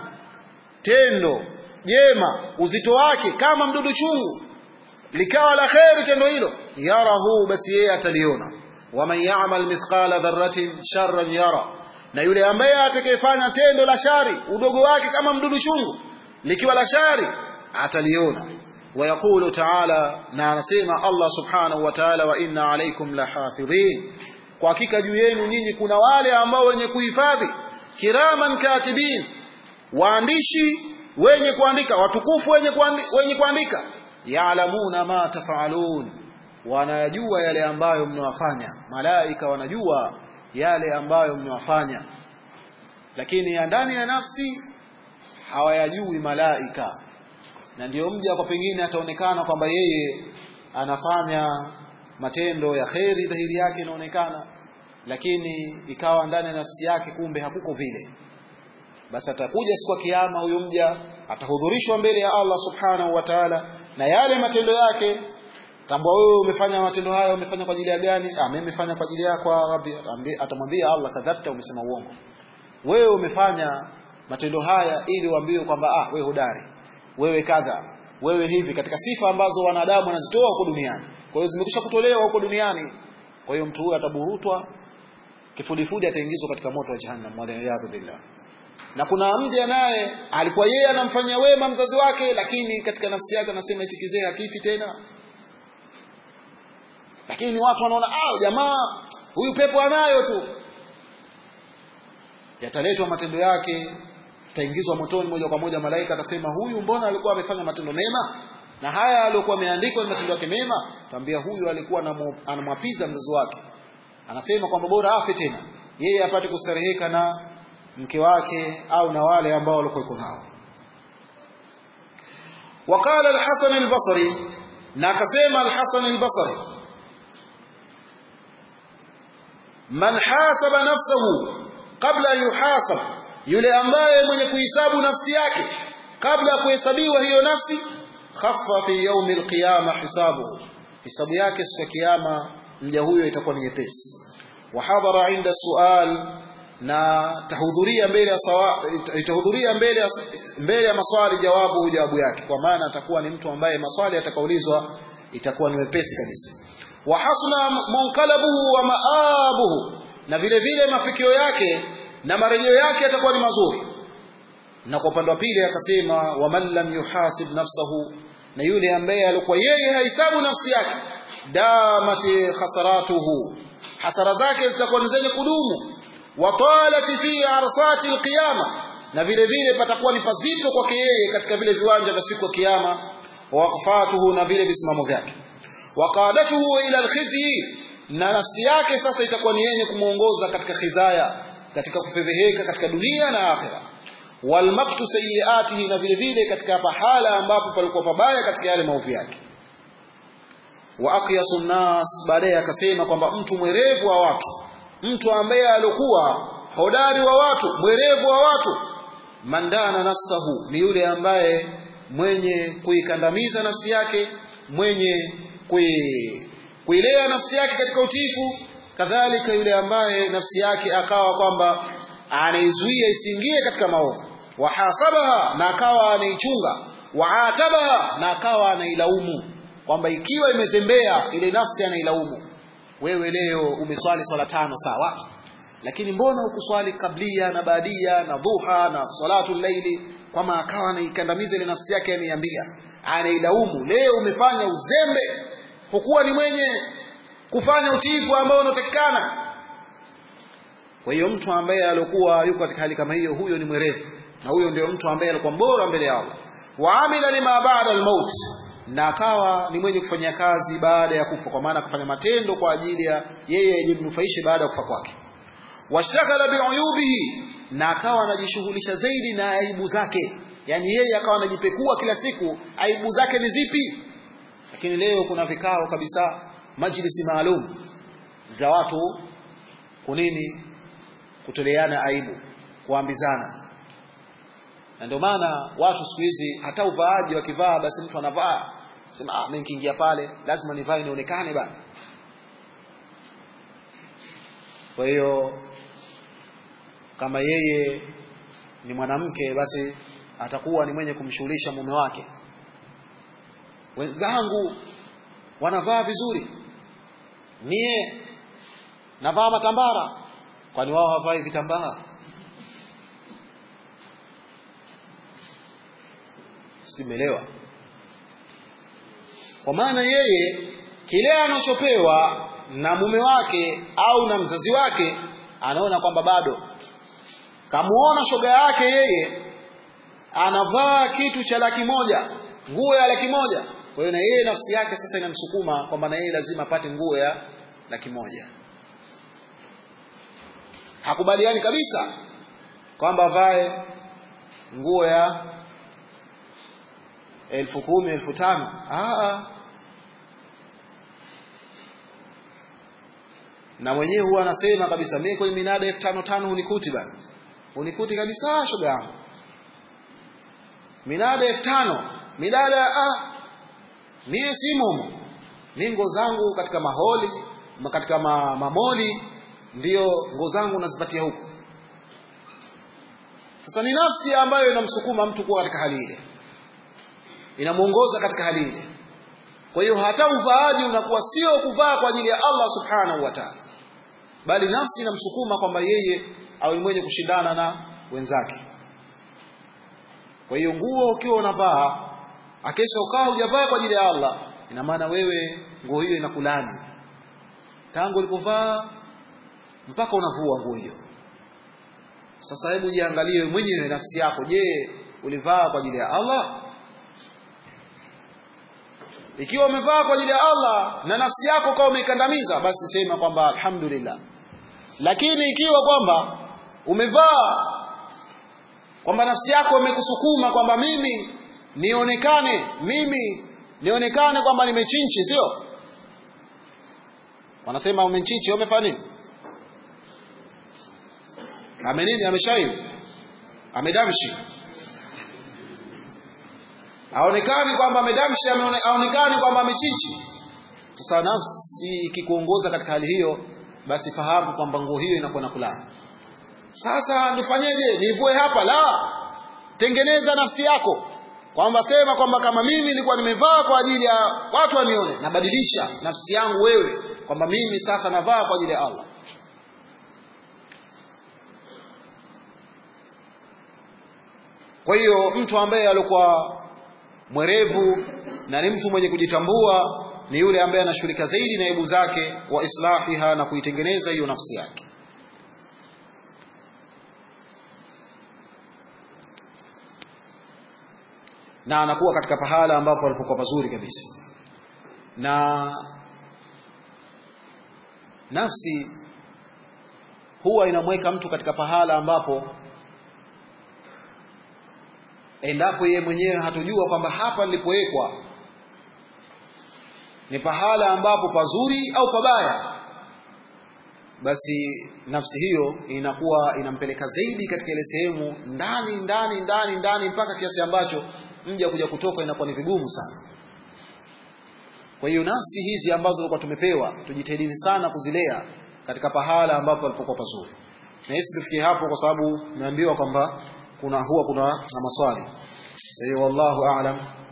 tendo jema uzito wake kama mdudu chungu likawa la kheri tendo hilo yarahu basi yeye ataliona waman ya'mal mithqala dharratin sharran yara na yule ambaye atakayefanya tendo la shari udogo wake kama mdudu chungu likiwa la shari ataliona ويقول تعالى na anasema Allah subhanahu wa ta'ala wa inna alaykum lahafidhin kwa hakika juu yenu nyinyi kuna wale ambao wenye kuhifadhi kiraman katibin waandishi wenye kuandika watukufu wenye kuandika, wenye kuandika yaalamuna ma tafalun wanajua yale ambayo mnawafanya malaika wanajua yale ambayo mnawafanya lakini ya ndani ya nafsi hawayajui malaika na ndiyo mja kwa pengine ataonekana kwamba yeye anafanya matendo ya kheri dhahiri yake inaonekana lakini ikawa ndani ya nafsi yake kumbe hakuko vile basi atakuja siku ya kiyama huyo mja atahudhurishwa mbele ya Allah subhanahu wa ta'ala na yale matendo yake tambua wewe umefanya matendo haya umefanya kwa ajili ya gani ah mimi nimefanya kwa ajili yako rabbi atamwambia Allah kadhabta umesema uongo wewe umefanya matendo haya ili uambiwe kwamba ah wewe hodari wewe kadha wewe hivi katika sifa ambazo wanadamu wanazitoa huko duniani kwa hiyo zimekwisha kutolewa huko duniani kwa hiyo mtu huyo ataburutwa kifudifudi ataingizwa katika moto wa jahannam waliyadhu billah na kuna mja naye alikuwa yeye anamfanyia wema mzazi wake lakini katika nafsi yake anasema eti kizee hakifi tena lakini watu wanaona ah jamaa huyu pepo anayo tu yataletwa matendo yake ataingizwa motoni moja kwa moja malaika atasema huyu mbona alikuwa amefanya matendo mema na haya aliyokuwa ameandikwa ni matendo yake mema tambia huyu alikuwa anamwapiza mzazi wake anasema kwamba bora afe tena yeye apate kustareheka na mke wake au na wale ambao walikuwa nao وقال الحسن البصري na akasema al-Hasan al-Basri man hasaba nafsahu kabla yuhasab yule ambaye mwenye kuhisabu nafsi yake kabla ya kuhesabiwa hiyo nafsi khaffa fi yawm al-qiyama hisabuhu hisabu yake siku ya kiyama mja huyo itakuwa ni nyepesi wa hadhara inda sual na tahudhuria mbele ya itahudhuria mbele ya mbele ya maswali jawabu jawabu yake kwa maana atakuwa ni mtu ambaye maswali atakaulizwa itakuwa ni wepesi kabisa wa hasuna munqalabuhu wa maabuhu na vile vile mafikio yake na marejeo yake yatakuwa ni mazuri na kwa upande wa pili akasema wa man lam yuhasib nafsahu na yule ambaye alikuwa yeye hahesabu nafsi yake damati khasaratuhu hasara zake zitakuwa ni zenye kudumu watalati fi arsati alqiyama na vile vile patakuwa ni pazito kwake yeye katika vile viwanja vya siku ya kiyama waqfatuhu na vile visimamo vyake waqadatuhu ila alkhizyi na nafsi yake sasa itakuwa ni yenye kumuongoza katika khizaya katika kufedheheka katika dunia na akhira walmaktu sayiatihi na vile vile katika pahala ambapo palikuwa pabaya katika yale maovu yake wa aqyasu nnas baadaye akasema kwamba mtu mwerevu wa watu mtu ambaye alikuwa hodari wa watu mwerevu wa watu mandana nafsahu ni yule ambaye mwenye kuikandamiza nafsi yake mwenye kui, kuilea nafsi yake katika utiifu kadhalika yule ambaye nafsi yake akawa kwamba anaizuia isiingie katika maovu wahasabaha na akawa anaichunga waatabaha na akawa anailaumu kwamba ikiwa imezembea ile nafsi anailaumu wewe leo umeswali swala tano sawa lakini mbona hukuswali kablia na baadia na dhuha na salatu laili kwama akawa anaikandamiza ile nafsi yake anaiambia anailaumu leo umefanya uzembe hukuwa ni mwenye kufanya utiifu ambao unatakikana kwa hiyo mtu ambaye alikuwa yuko katika hali kama hiyo huyo ni mwerevu na huyo ndio mtu ambaye alikuwa bora mbele ya Allah waamila lima baada almaut na akawa ni mwenye kufanya kazi baada ya kufa kwa maana kufanya matendo kwa ajili ya yeye yajimnufaishe baada ya kufa kwake washtaghala biuyubihi na akawa anajishughulisha zaidi na aibu zake yani yeye akawa anajipekua kila siku aibu zake ni zipi lakini leo kuna vikao kabisa majlisi maalum za watu kunini kutoleana aibu kuambizana na ndio maana watu siku hizi hata uvaaji wakivaa basi mtu anavaa sema ah mimi nikiingia pale lazima nivae nionekane bana kwa hiyo kama yeye ni mwanamke basi atakuwa ni mwenye kumshughulisha mume wake wenzangu wanavaa vizuri mie navaa matambara kwani wao hawavai vitambaa simeelewa kwa maana yeye kile anachopewa na mume wake au na mzazi wake anaona kwamba bado kamuona shoga yake yeye anavaa kitu cha laki moja nguo ya laki moja kwa hiyo na yeye nafsi yake sasa inamsukuma kwamba na yeye lazima apate nguo ya laki moja hakubaliani kabisa kwamba avae nguo ya elfu kumi elfu tano Aa. na mwenyewe huwa anasema kabisa mimi kwenye minada elfu tano tano hunikuti bana hunikuti kabisa shoga yangu minada elfu tano minada ah, mie simo mi nguo zangu katika maholi katika ma, mamoli ndio nguo zangu nazipatia huku sasa ni nafsi ambayo inamsukuma mtu kuwa katika hali ile inamuongoza katika hali ile kwa hiyo hata uvaaji unakuwa sio kuvaa kwa ajili ya Allah subhanahu wa ta'ala bali nafsi inamsukuma kwamba yeye awe mwenye kushindana na wenzake kwa hiyo nguo ukiwa unavaa akesha ukawa hujavaa kwa ajili ya Allah ina maana wewe nguo hiyo inakulani tangu ulipovaa mpaka unavua nguo hiyo sasa hebu jiangalie mwenyewe nafsi yako je ulivaa kwa ajili ya Allah ikiwa umevaa kwa ajili ya Allah na nafsi yako kama umeikandamiza basi sema kwamba alhamdulillah lakini ikiwa kwamba umevaa kwamba nafsi yako imekusukuma kwamba mimi nionekane mimi nionekane kwamba nimechinchi sio wanasema umechinchi umefanya nini ame nini ameshaivu amedamshi aonekani kwamba amedamshi aonekani kwamba amechichi sasa nafsi ikikuongoza katika hali hiyo basi fahamu kwamba nguo hiyo inakuwa na kulani sasa nifanyeje nivue hapa la tengeneza nafsi yako kwamba sema kwamba kama mimi nilikuwa nimevaa kwa ajili ya watu wanione nabadilisha nafsi yangu wewe kwamba mimi sasa navaa kwa ajili ya Allah kwa hiyo mtu ambaye alikuwa mwerevu na ni mtu mwenye kujitambua ni yule ambaye anashughulika zaidi na aibu zake wa islahiha na kuitengeneza hiyo nafsi yake na anakuwa katika pahala ambapo alipokuwa pazuri kabisa na nafsi huwa inamweka mtu katika pahala ambapo endapo yeye mwenyewe hatojua kwamba hapa nilipowekwa ni pahala ambapo pazuri au pabaya basi nafsi hiyo inakuwa inampeleka zaidi katika ile sehemu ndani ndani ndani ndani mpaka kiasi ambacho mja kuja kutoka inakuwa ni vigumu sana kwa hiyo nafsi hizi ambazo tulikuwa tumepewa tujitahidini sana kuzilea katika pahala ambapo alipokuwa pazuri na hisi tufikie hapo kwa sababu naambiwa kwamba kuna huwa kuna na maswali kwa hiyo wallahu aalam